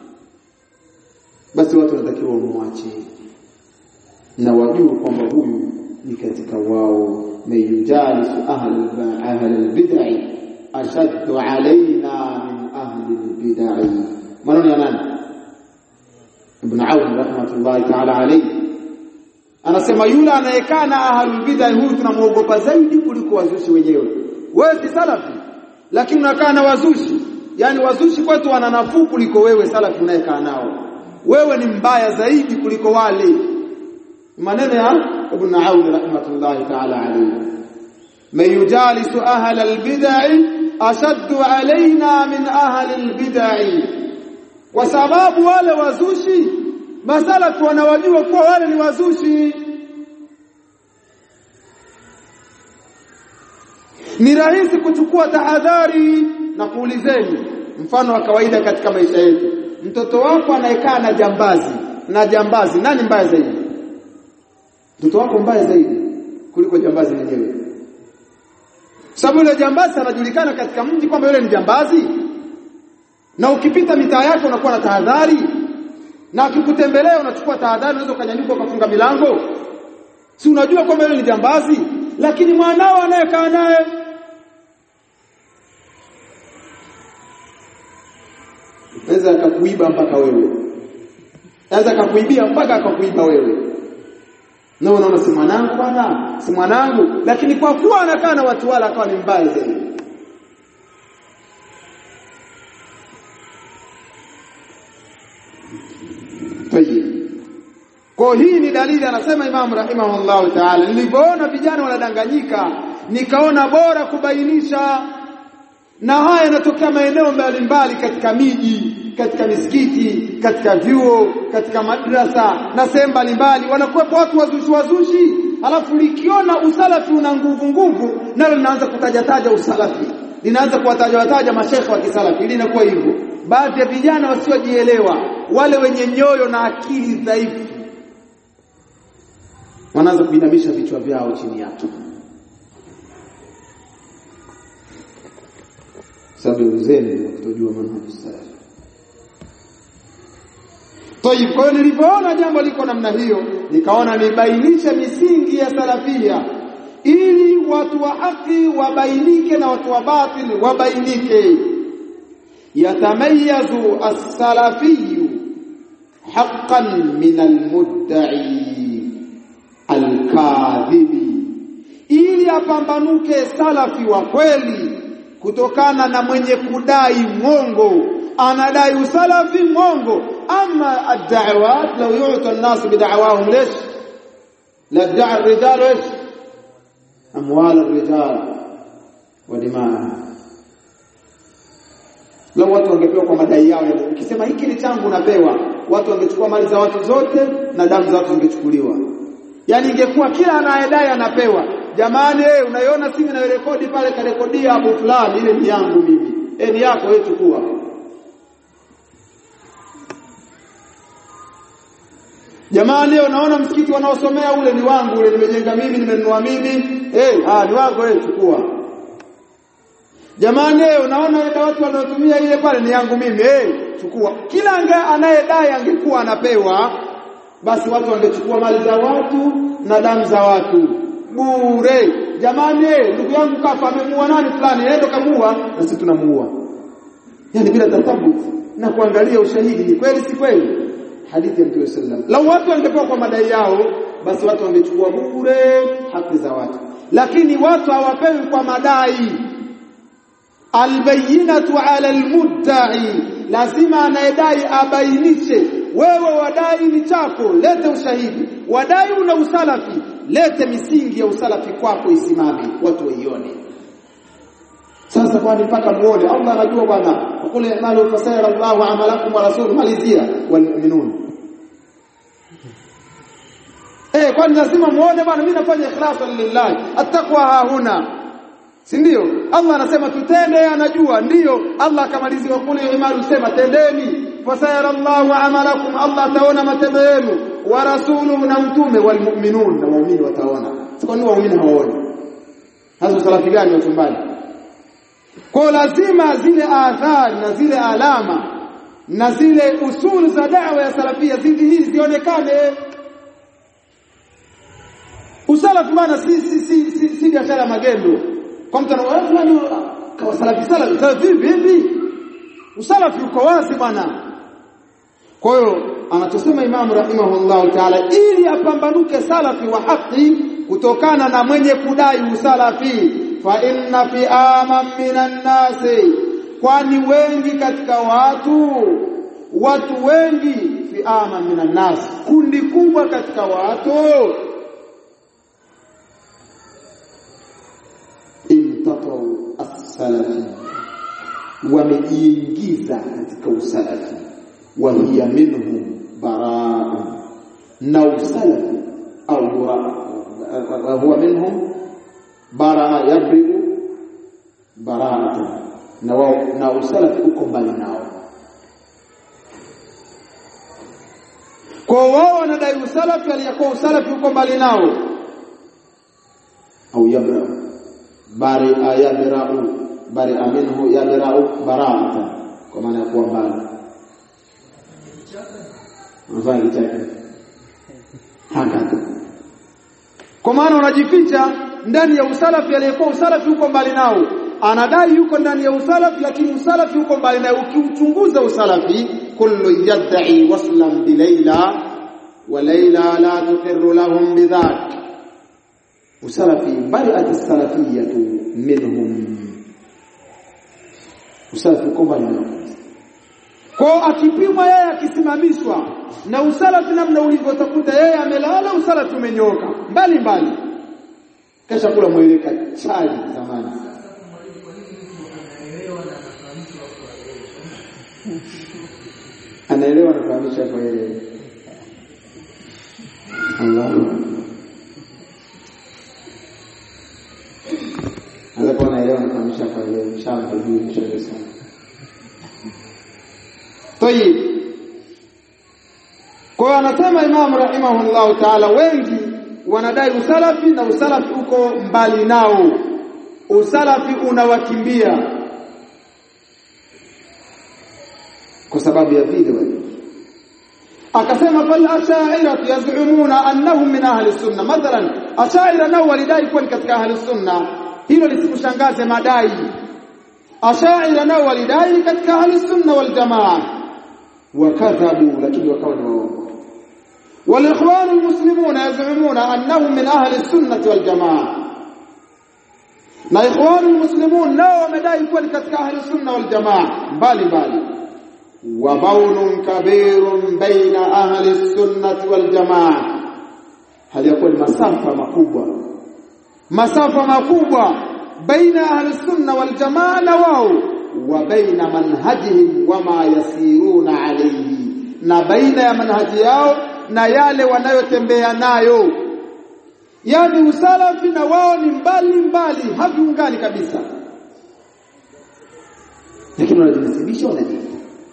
basi watu wanatakiwa wamwache na wajue kwamba huyu ni katika wao mayujalisu ahli albid'i ashaddu alaina min ahli albid'i maneno ya nani ibn Aun rahmatullahi ta'ala alayhi anasema yule anayekaa na ahlul bid'ah huyu tunamuogopa zaidi kuliko wazushi wenyewe wewe si salafi lakini unakaa na wazushi yani wazushi kwetu wana nafuu kuliko wewe salafi unayekaa nao wewe ni mbaya zaidi kuliko wale maneno ya ibn Aun rahmatullahi ta'ala alayhi man yujalisu ahla albid'ah ashaddu alaina min ahli albid'ah kwa sababu wale wazushi masalafu wanawajua kuwa wale ni wazushi ni rahisi kuchukua tahadhari na kuulizeni mfano wa kawaida katika maisha yetu mtoto wako anayekaa na jambazi na jambazi nani mbaya zaidi mtoto wako mbaya zaidi kuliko jambazi mwenyewe sababu yule jambazi anajulikana katika mji kwamba yule ni jambazi na ukipita mitaa yake unakuwa na tahadhari na akikutembelea unachukua tahadhari unaweza ukanyanyuka ukafunga milango si unajua kwamba yule ni jambazi lakini mwanao anayekaa naye naweza akakuiba mpaka wewe naweza akakuibia mpaka akakuiba wewe na unaona si mwanangu bwana si mwanangu lakini kwa kuwa anakaa na watu wala akawa ni mbaya zaidi Tayyib. Kwa hii ni dalili anasema Imam rahimahullahu ta'ala nilipoona vijana wanadanganyika nikaona bora kubainisha na haya yanatokea maeneo mbalimbali katika miji katika misikiti katika vyuo katika madrasa na sehemu mbalimbali wanakuwepo watu wazushi wazushi alafu likiona usalafi una nguvu nguvu nalo linaanza kutajataja usalafi linaanza kuwataja wataja mashekhe wa kisalafi ili inakuwa hivyo baadhi ya vijana wasiojielewa wale wenye nyoyo na akili dhaifu wanaanza kuinamisha vichwa vyao chini yake sababu uzeni wa kutojua manhaji salaf Tayib, kwa hiyo nilipoona jambo liko namna hiyo, nikaona nibainishe misingi ya salafia ili watu wa haki wabainike na watu wa batil wabainike. Yatamayazu as-salafiyu haqqan min al-mudda'i al-kadhibi, ili apambanuke salafi wa kweli kutokana na mwenye kudai mwongo anadai usalafi mwongo ama ad-da'awat law yu'ta an-nas bid'awahum lish la da'a ar-rijal ish amwal ar-rijal wa dimaa Leo watu wangepewa kwa madai yao, ukisema hiki ni changu napewa, watu wangechukua mali za watu zote na damu za watu zingechukuliwa. Yaani ingekuwa kila anayedai anapewa. Jamani, eh, unaiona simu inayorekodi pale karekodia abu fulani, ile ni yangu mimi. Eh, ni yako wewe chukua. Jamani, unaona msikiti wanaosomea ule ni wangu, ule nimejenga mimi, nimenunua mimi. Eh, ah, ni wako wewe chukua. jamani unaona ile watu wanaotumia ile pale ni yangu mimi eh chukua kila anayedai angekuwa anapewa basi watu wangechukua mali za watu na damu za watu bure jamani ndugu yangu kafa amemuua nani fulani ndio kamuua na sisi tunamuua yani bila tathabut na kuangalia ushahidi ni kweli si kweli hadithi ya Mtume sallam lau watu wangepewa kwa madai yao basi watu wangechukua bure haki za watu lakini watu hawapewi kwa madai albayinatu ala almudda'i lazima anayedai abainishe wewe wadai ni chako lete ushahidi wadai una usalafi lete misingi ya usalafi kwako isimame watu waione sasa kwani mpaka muone Allah anajua bwana kule amalu fasayara Allahu amalakum wa rasuluhu malizia wal mu'minun eh kwani lazima muone bwana mimi nafanya ikhlasan lillahi attaqwa hahuna si ndio Allah anasema tutende anajua ndio Allah akamalizia kule imaru sema tendeni fasayara Allahu amalakum Allah ataona matendo yenu wa rasuluhu na mtume wal mu'minun na waumini wataona kwa nini waumini hawaoni hasa salafi gani watumbani kwa lazima zile athari na zile alama na zile usuli za da'wa ya salafia zizi hizi zionekane usalafi maana si si si, si, si biashara magendo kwa mtu anaona kwa salafi salafi salafi vipi usalafi uko wazi bwana kwa hiyo anachosema Imam rahimahullah ta'ala ili apambanuke salafi wa haki kutokana na mwenye kudai usalafi fa inna fi aman minan nasi kwani wengi katika watu watu wengi fi aman minan nas kundi kubwa katika watu imtatau as-salafi wamejiingiza katika usalafi wa hiya minhum baraa na usalafi au baraa huwa minhum baraa yabriu baraata na wao na usalafi uko mbali nao kwa wao wanadai usalafi aliyakuwa usalafi uko mbali nao au yabrau bari ayabrau bari aminhu yabrau baraata kwa maana ya kuwa mbali unafanya kichaka haka kwa maana unajificha ndani ya usalafi aliyekuwa usalafi uko mbali nao anadai yuko ndani ya usalafi lakini usalafi uko mbali naye ukiuchunguza usalafi kullu yad'i waslan bi Layla wa Layla la tuqirru lahum bidhak usalafi bari'at as-salafiyatu minhum usalafi uko mbali nao kwa akipimwa yeye akisimamishwa na usalafi namna ulivyotakuta yeye amelala usalafi umenyoka mbali mbali kesha kula mweleka chali zamani anaelewa anafahamisha kwa yeye Allah Alapo anaelewa anafahamisha kwa yeye mshamba juu mshamba sana Tayib Kwa anasema Imam rahimahullah ta'ala wengi wanadai usalafi na usalafi uko mbali nao usalafi unawakimbia kwa sababu ya vile akasema fal ashaira yazumuna annahum min ahli sunna mathalan ashaira nao walidai kuwa katika ahli sunna hilo lisikushangaze madai ashaira nao walidai katika ahli sunna wal jamaa wakadhabu lakini wakawa ni waongo والاخوان المسلمون يزعمون انهم من اهل السنه والجماعه na ikhwanu muslimun nao wamedai kuwa ni katika ahli sunna wal jamaa mbali mbali wa baunun kabirun baina ahli sunnati wal jamaa hali yakuwa ni masafa makubwa masafa makubwa baina ahli sunna wal jamaa na wao wa baina manhajihim wama yasiruna alayhi na baina ya manhaji yao na yale wanayotembea nayo yani usalafi na wao ni mbali mbali haviungani kabisa lakini wanajinasibisha wanajiita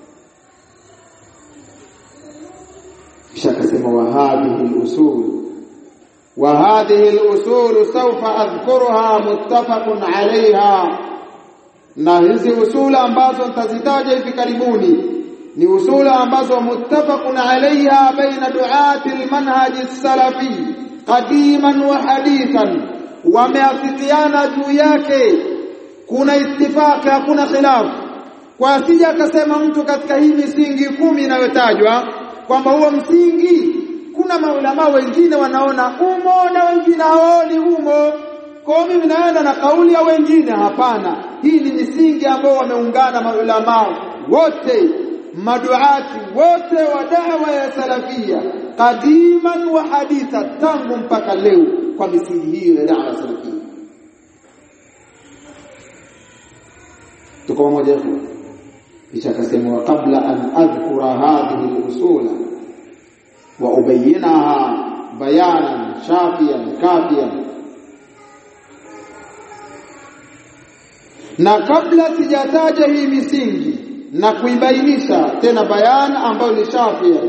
kisha akasema wa hadhihi al-usul wa hadhihi al-usul sawfa adhkuruha muttafaqun 'alayha na hizi usula ambazo nitazitaja hivi karibuni ni usula ambazo muttafaqun alaiha baina duati almanhaj salafi qadiman wa hadithan wameafikiana juu yake kuna ittifaqi hakuna khilafu kwa asija akasema mtu katika hii misingi kumi inayotajwa kwamba huo msingi kuna maulama wengine wanaona umo na wengine hawaoni umo kwa mimi naenda na kauli ya wengine hapana hii ni misingi ambao wameungana maulama wote maduati wote wa dawa ya salafia qadiman wa haditha tangu mpaka leo kwa misingi hiyo ya dawa ya salafia tuko pamoja kisha akasema wa qabla an adhkura hadhihi al-usula wa ubayyinaha bayanan shafiyan kafiyan na kabla sijataja hii misingi na kuibainisha tena bayan ambayo ni shafia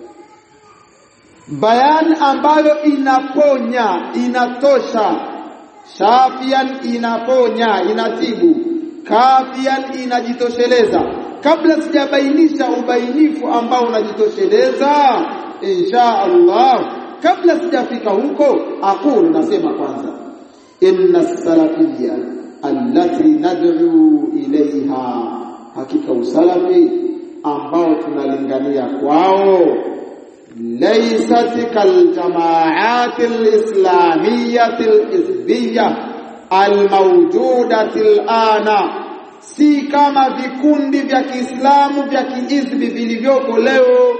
bayan ambayo inaponya inatosha shafian inaponya inatibu kafian inajitosheleza kabla sijabainisha ubainifu ambao unajitosheleza insha Allah kabla sijafika huko aqulu nasema kwanza inna salafiyya allati nad'u ilaiha hakika usalafi ambao tunalingania kwao laysat kal jamaat alislamiyyah alhizbiyyah almawjudat alana si kama vikundi vya Kiislamu vya kiizbi vilivyoko leo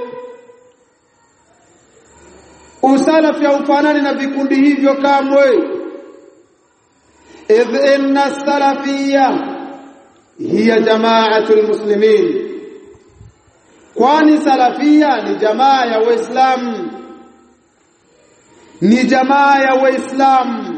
usalafi haufanani na vikundi hivyo kamwe idh inna salafiyya hiya jamaatul muslimin kwani salafia ni jamaa ya waislamu ni jamaa ya waislamu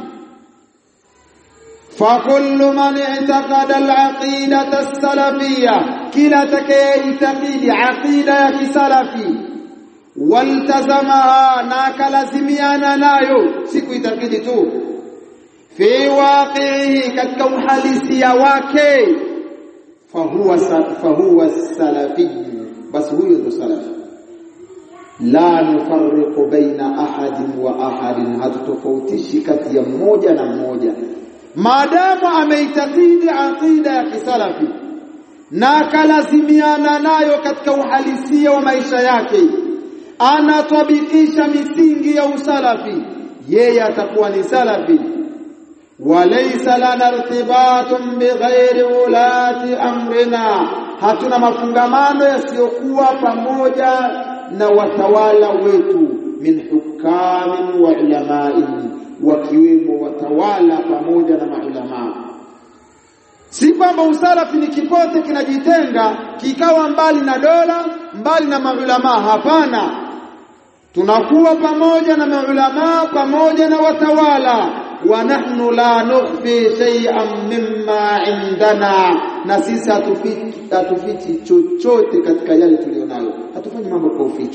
فكل من اعتقد العقيدة السلفية كلا تكيتقيد عقيدة كسلفي والتزمها ناكلزميانا نايو سيكو يتقيد تو في واقعه كالكوحاليسيا واكي فهو فهو السلفي بس هو ذو سلفي la nufarriqu baina ahadin wa ahadin, hatutofautishi kati ya mmoja na mmoja, maadamu ameitakidi aqida ya kisalafi na akalazimiana nayo katika uhalisia wa maisha yake, anatabikisha misingi ya usalafi, yeye atakuwa ni salafi. walaysa lana irtibatun bighairi ulati amrina, hatuna mafungamano yasiyokuwa pamoja na watawala wetu min hukamin wa ulamain, wakiwemo watawala pamoja na maulamaa. Si kwamba usalafi ni kipote kinajitenga kikawa mbali na dola, mbali na maulamaa. Hapana, tunakuwa pamoja na maulamaa, pamoja na watawala. wa nahnu la nukhfi shay'an mimma indana, na sisi hatufichi hatufichi chochote katika yale tulionayo, hatufanyi mambo kwa uficho.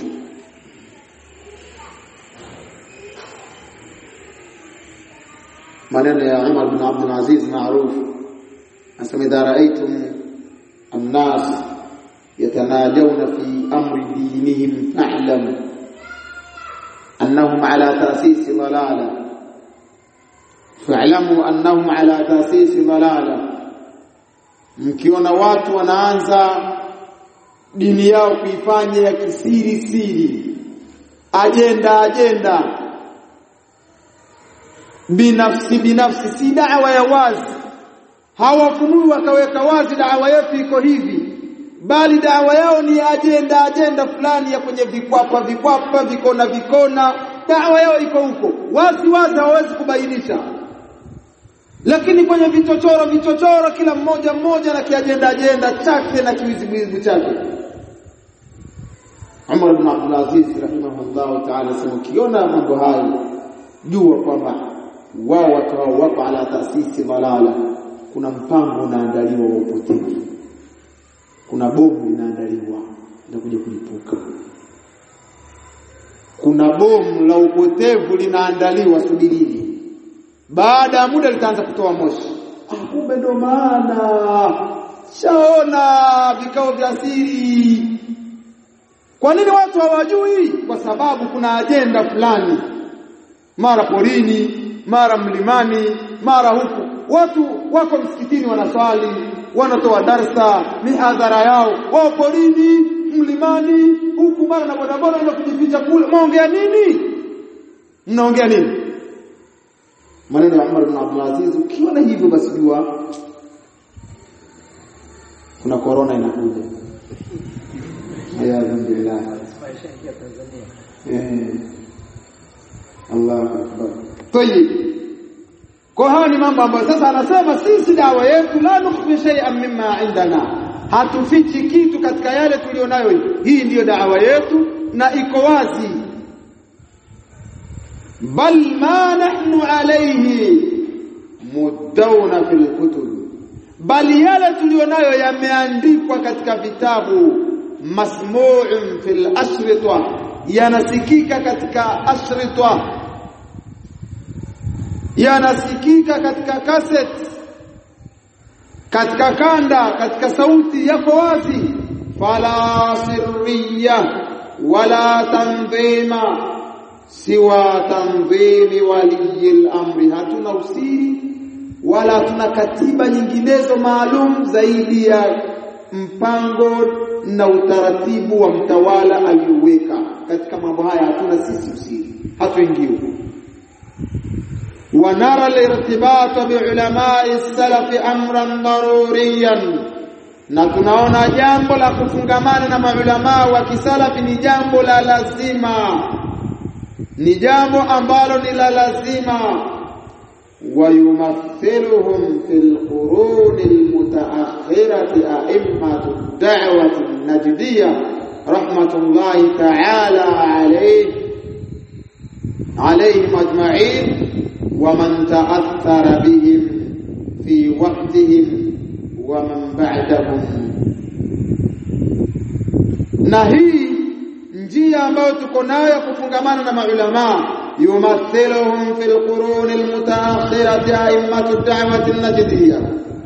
maneno ya Umar bin Abdul Aziz maarufu anasema, idha raaitum annas yatanajawna fi amri dinihim fa'lamu annahum ala tasisi dalala fa'lamu annahum ala tasisi dalala mkiona watu wanaanza dini yao kuifanya ya kisiri siri, ajenda ajenda, binafsi binafsi, si dawa ya wazi. Hawafunui wakaweka wazi dawa yetu iko hivi, bali dawa yao ni ajenda ajenda fulani ya kwenye vikwapa vikwapa, vikona vikona. Dawa yao iko huko wazi wazi, hawawezi kubainisha lakini kwenye vichochoro vichochoro, kila mmoja mmoja na kiajenda ajenda chake na kiwiziwizi chake. Umar ibn Abdul Aziz rahimahullah ta'ala sema, ukiona mambo hayo jua kwamba wao watu hao wako ala taasisi dalala, kuna mpango unaandaliwa wa upotevu, kuna bomu linaandaliwa linakuja kulipuka, kuna bomu la upotevu linaandaliwa, subirini baada ya muda litaanza kutoa moshi. kumbe ndo maana shaona vikao vya siri kwa nini watu hawajui kwa sababu kuna ajenda fulani mara porini mara mlimani mara huku watu wako msikitini wanaswali wanatoa darsa mihadhara yao wao porini mlimani huku mara na bodaboda na kujificha kule mnaongea nini mnaongea nini maneno ya Umar ibn Abdul Aziz ukiona hivyo basi jua kuna corona inakuja alhamdulillah eh Allah akbar tayib kwa haya ni mambo ambayo sasa anasema sisi dawa yetu la nukhfi shay'an mimma indana hatufichi kitu katika yale tulionayo hii ndiyo dawa yetu na iko wazi bal ma nahnu alayhi mudawna fil kutub bali yale tulionayo yameandikwa katika vitabu masmu'un fil ashrita yanasikika katika ashrita yanasikika katika cassette katika kanda katika sauti yako wazi fala sirriya wala tanzima siwa tanzimi waliyil amri hatuna usiri wala hatuna katiba nyinginezo maalum zaidi ya mpango na utaratibu wa mtawala alioweka katika mambo haya hatuna sisi usiri hatuingiwi ونرى الارتباط بعلماء السلف امرا ضروريا na tunaona jambo la kufungamana na maulamaa wa kisalafi ni jambo la lazima ni jambo ambalo ni la lazima ويمثلهم في القرون المتأخرة أئمة الدعوة النجدية رحمة الله تعالى عليه عليهم أجمعين ومن تأثر بهم في وقتهم ومن بعدهم na hii njia ambayo tuko nayo kufungamana na maulama yumathiluhum fil qurun almutaakhirati a'immatu da'wati an-najdiyya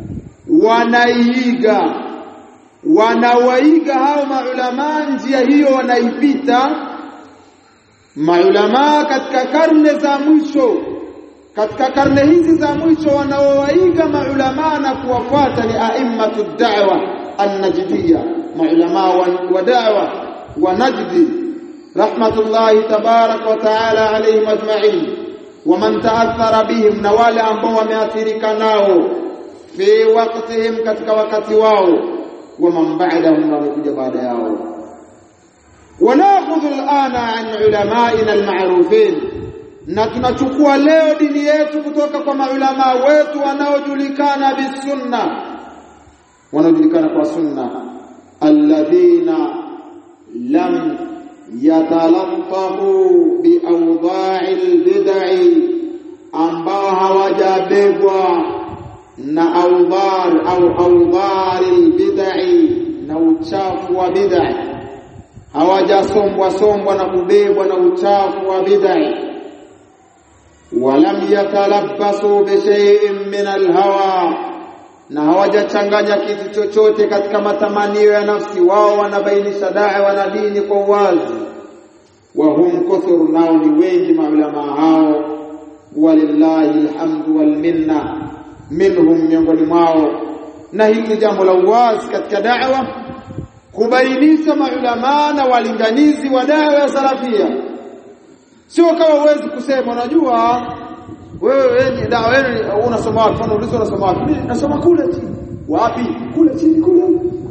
wanaiga wanawaiga hao maulama njia hiyo wanaipita maulama katika karne za mwisho katika karne hizi za mwisho wanaowaiga maulama na kuwafuata ni a'immatu da'wa an-najdiyya maulama wa da'wa wa najdi rahmatullahi tabarak wa ta'ala alayhim ajma'in wa man ta'athara bihim na wale ambao wameathirika nao fi waqtihim katika wakati wao wa man ba'dahum wamekuja baada yao وناخذ الآن عن علمائنا المعروفين na tunachukua leo dini yetu kutoka kwa maulama wetu wanaojulikana bisunna wanaojulikana kwa sunna alladhina lam yatalattafu biawda'i albid'i ambao hawajabebwa na awdhar au awdhar albid'i na uchafu wa bid'i hawajasombwa sombwa na kubebwa na uchafu wa bid'i ولم يتلبسوا بشيء من الهوى na hawajachanganya kitu chochote katika matamanio ya nafsi wao wanabainisha dawa na dini kwa uwazi wa hum kuthur nao ni wengi maulama hao walillahi alhamdu wal minna minhum miongoni mwao na hili jambo la uwazi katika da'wa kubainisha maulama na walinganizi wa dawa ya salafia sio kama uwezi kusema unajua wewe wenye dawa yenu unasoma wapi mfano ulizo unasoma wapi mimi nasoma kule chini wapi kule chini kule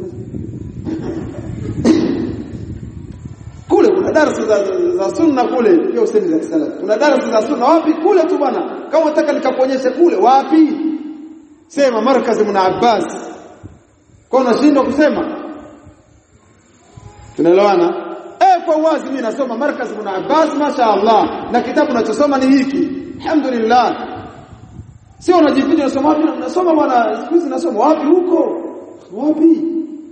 kule kuna darasa za, za sunna kule pia usemi za kisalafi kuna darasa za sunna wapi kule tu bwana kama unataka nikakuonyeshe kule wapi sema markazi mna Abbas kwa unashindwa kusema tunaelewana eh kwa wazi mimi nasoma markaz ibn Abbas masha Allah na kitabu ninachosoma ni hiki alhamdulillah sio unajificha unasoma wapi nasoma bwana siku hizi nasoma wapi huko wapi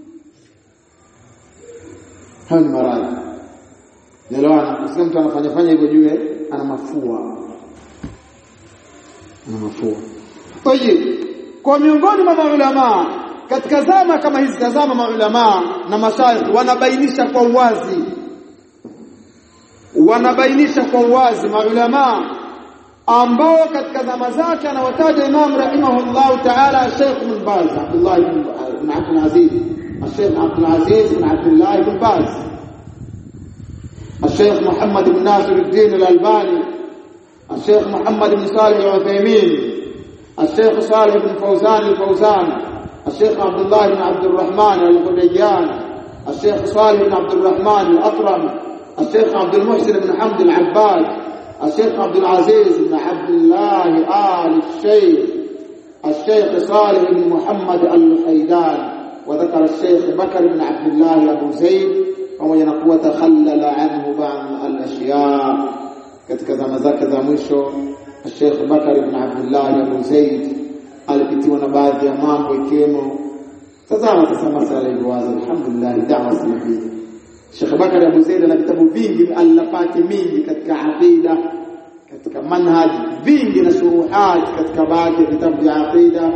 hayo ni maradhi Nelewana, usikie mtu anafanya fanya hivyo juu ana mafua. Ana mafua. Oye, kwa miongoni mwa maulama katika zama kama hizi tazama maulama na mashaikh wanabainisha kwa uwazi wanabainisha kwa uwazi maulama ambao katika zama zake anawataja Imam rahimahullah ta'ala Sheikh bin Baz Abdullah bin Abdul Aziz Sheikh Abdul Aziz bin Abdullah bin Baz الشيخ محمد بن ناصر الدين الألباني الشيخ محمد بن صالح العثيمين الشيخ صالح بن فوزان الفوزان الشيخ عبد الله بن عبد الرحمن الغنيان الشيخ صالح بن عبد الرحمن الأطرم الشيخ عبد المحسن بن حمد العباد الشيخ عبد العزيز بن عبد الله آل الشيخ الشيخ صالح بن محمد الحيدان وذكر الشيخ بكر بن عبد الله أبو زيد pamoja na kuwa takhallala anhu ba'd al-ashya katika zama zake za mwisho Sheikh Bakar ibn Abdullah Abu Zaid alipitiwa na baadhi ya mambo ikiwemo tazama sasa masala ilivyoanza alhamdulillah da'wa salafia Sheikh Bakar Abu Zaid ana vitabu vingi alafati mingi katika aqida katika manhaj vingi na shuruhat katika baadhi ya vitabu vya aqida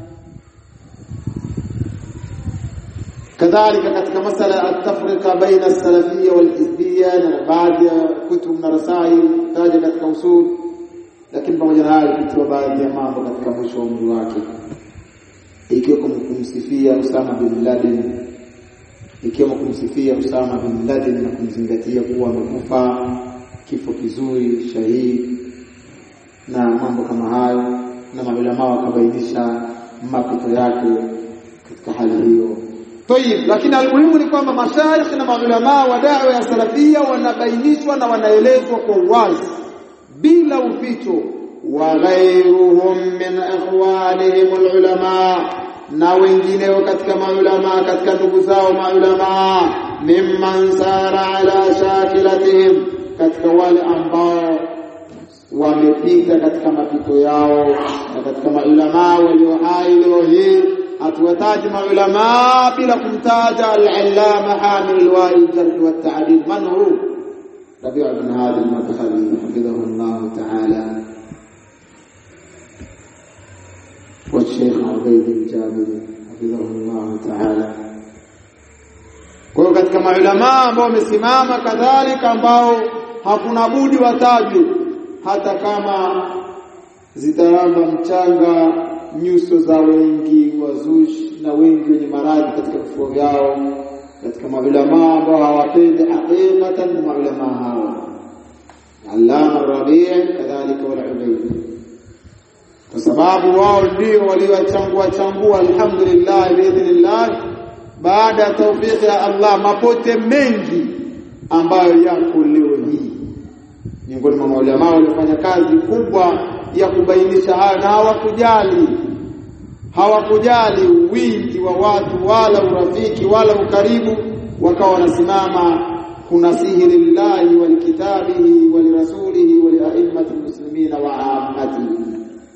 kadhalika katika masala atafrika baina salafia wal hizbia na baadhi ya kutub na rasail taja katika usul lakini pamoja na hayo kutiwa baadhi ya mambo katika mwisho wa umri wake ikiwa kumsifia Usama bin Laden ikiwa kumsifia Usama bin Laden na kumzingatia kuwa amekufa kifo kizuri shahidi na mambo kama hayo na maulama wakabainisha mapito yake katika hali hiyo Tayib, lakini almuhimu ni kwamba mashaikh na maulama wa da'wa ya salafia wanabainishwa na wanaelezwa kwa uwazi bila uficho wa ghairuhum min ikhwanihim alulama na wengineo katika maulama katika ndugu zao maulama mimman sara ala shakilatihim katika wale ambao wamepita katika mapito yao na katika maulama walio hai leo hii hatuwataji maulama bila kumtaja al-allama hamil al-wa'il jarh wa ta'dil man hu Rabi' ibn Hadi al-Madkhali hafidhahu Allah ta'ala wa Sheikh Ubayd al-Jabiri hafidhahu Allah ta'ala kwa katika maulama ambao wamesimama kadhalika ambao hakuna budi watajwe hata kama zitaramba mchanga nyuso za wengi wazushi na wengi wenye maradhi katika vifua vyao katika maulama ambao hawapendi haqiqatan maulama hawa Allama Rabi' kadhalika wal Ubayd kwa sababu wao ndio waliowachangua changua alhamdulillah biidhnillah baada ya taufiki ya Allah mapote mengi ambayo yako leo hii miongoni mwa maulama waliofanya kazi kubwa ya kubainisha haya na hawakujali hawakujali wingi wa watu wala urafiki wala ukaribu wakawa wanasimama kunasihi lillahi walikitabihi walirasulihi waliaimmati muslimina wa ammatihi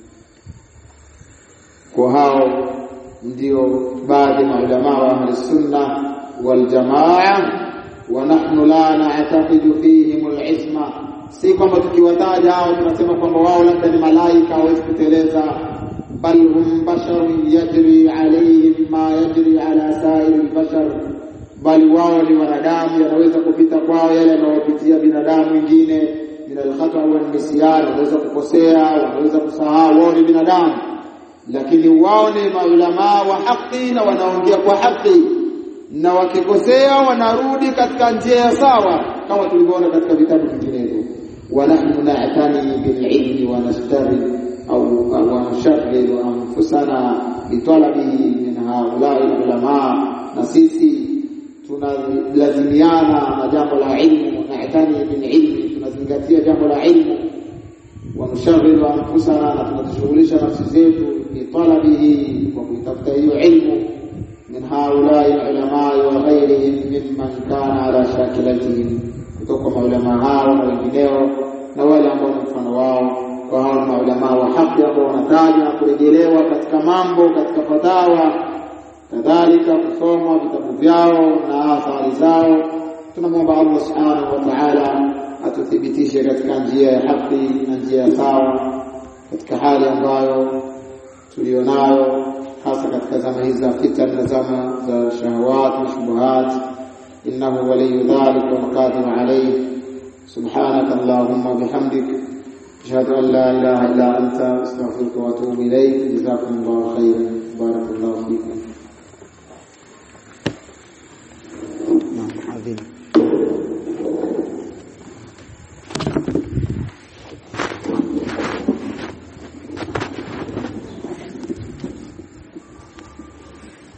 kwa hao ndio baadhi ya maulama wa ahli sunna wal jamaa wa nahnu la na'taqidu fihim al-isma si kwamba tukiwataja hao tunasema kwamba wao labda ni malaika hawezi kuteleza bal hum basharun yajri alayhim ma yajri ala sa'iri al-bashar bali wao ni wanadamu yanaweza kupita kwao yale yanayopitia binadamu wengine min al-khata wa nisyan wanaweza kukosea wanaweza kusahau wao ni binadamu lakini wao ni maulama wa haki na wanaongea kwa haki na wakikosea wanarudi katika njia sawa kama tulivyoona katika vitabu vinginevyo ونحن نعتني بالعلم ونشتغل أو ونشغل أنفسنا بطلبه من هؤلاء العلماء نسيسي tunalazimiana na jambo la ilmu naitani bililmi tunazingatia jambo la ilmu wanushaghil anfusana na tunajishughulisha nafsi zetu bitalabihi kwa kuitafuta hiyo ilmu min haulai ulamai wa ghairihim mimman kana ala shakilatihim kutoka maulama hao na wengineo na wale ambao ni mfano wao kwa hao maulama wa haki ambao wanatajwa na kurejelewa katika mambo katika fatawa kadhalika kusoma vitabu vyao na athari zao tunamwomba Allah subhanahu wa ta'ala atuthibitishe katika njia ya haki na njia ya sawa katika hali ambayo tulionayo hasa katika zama hizi za fitan na zama za shahawat na shubuhat innahu waliyu dhalik wal qadir alayh subhanaka allahumma bihamdik ashhadu an la ilaha illa anta astaghfiruka wa atubu ilayk jazakumullahu khairan barakallahu fikum naam adhim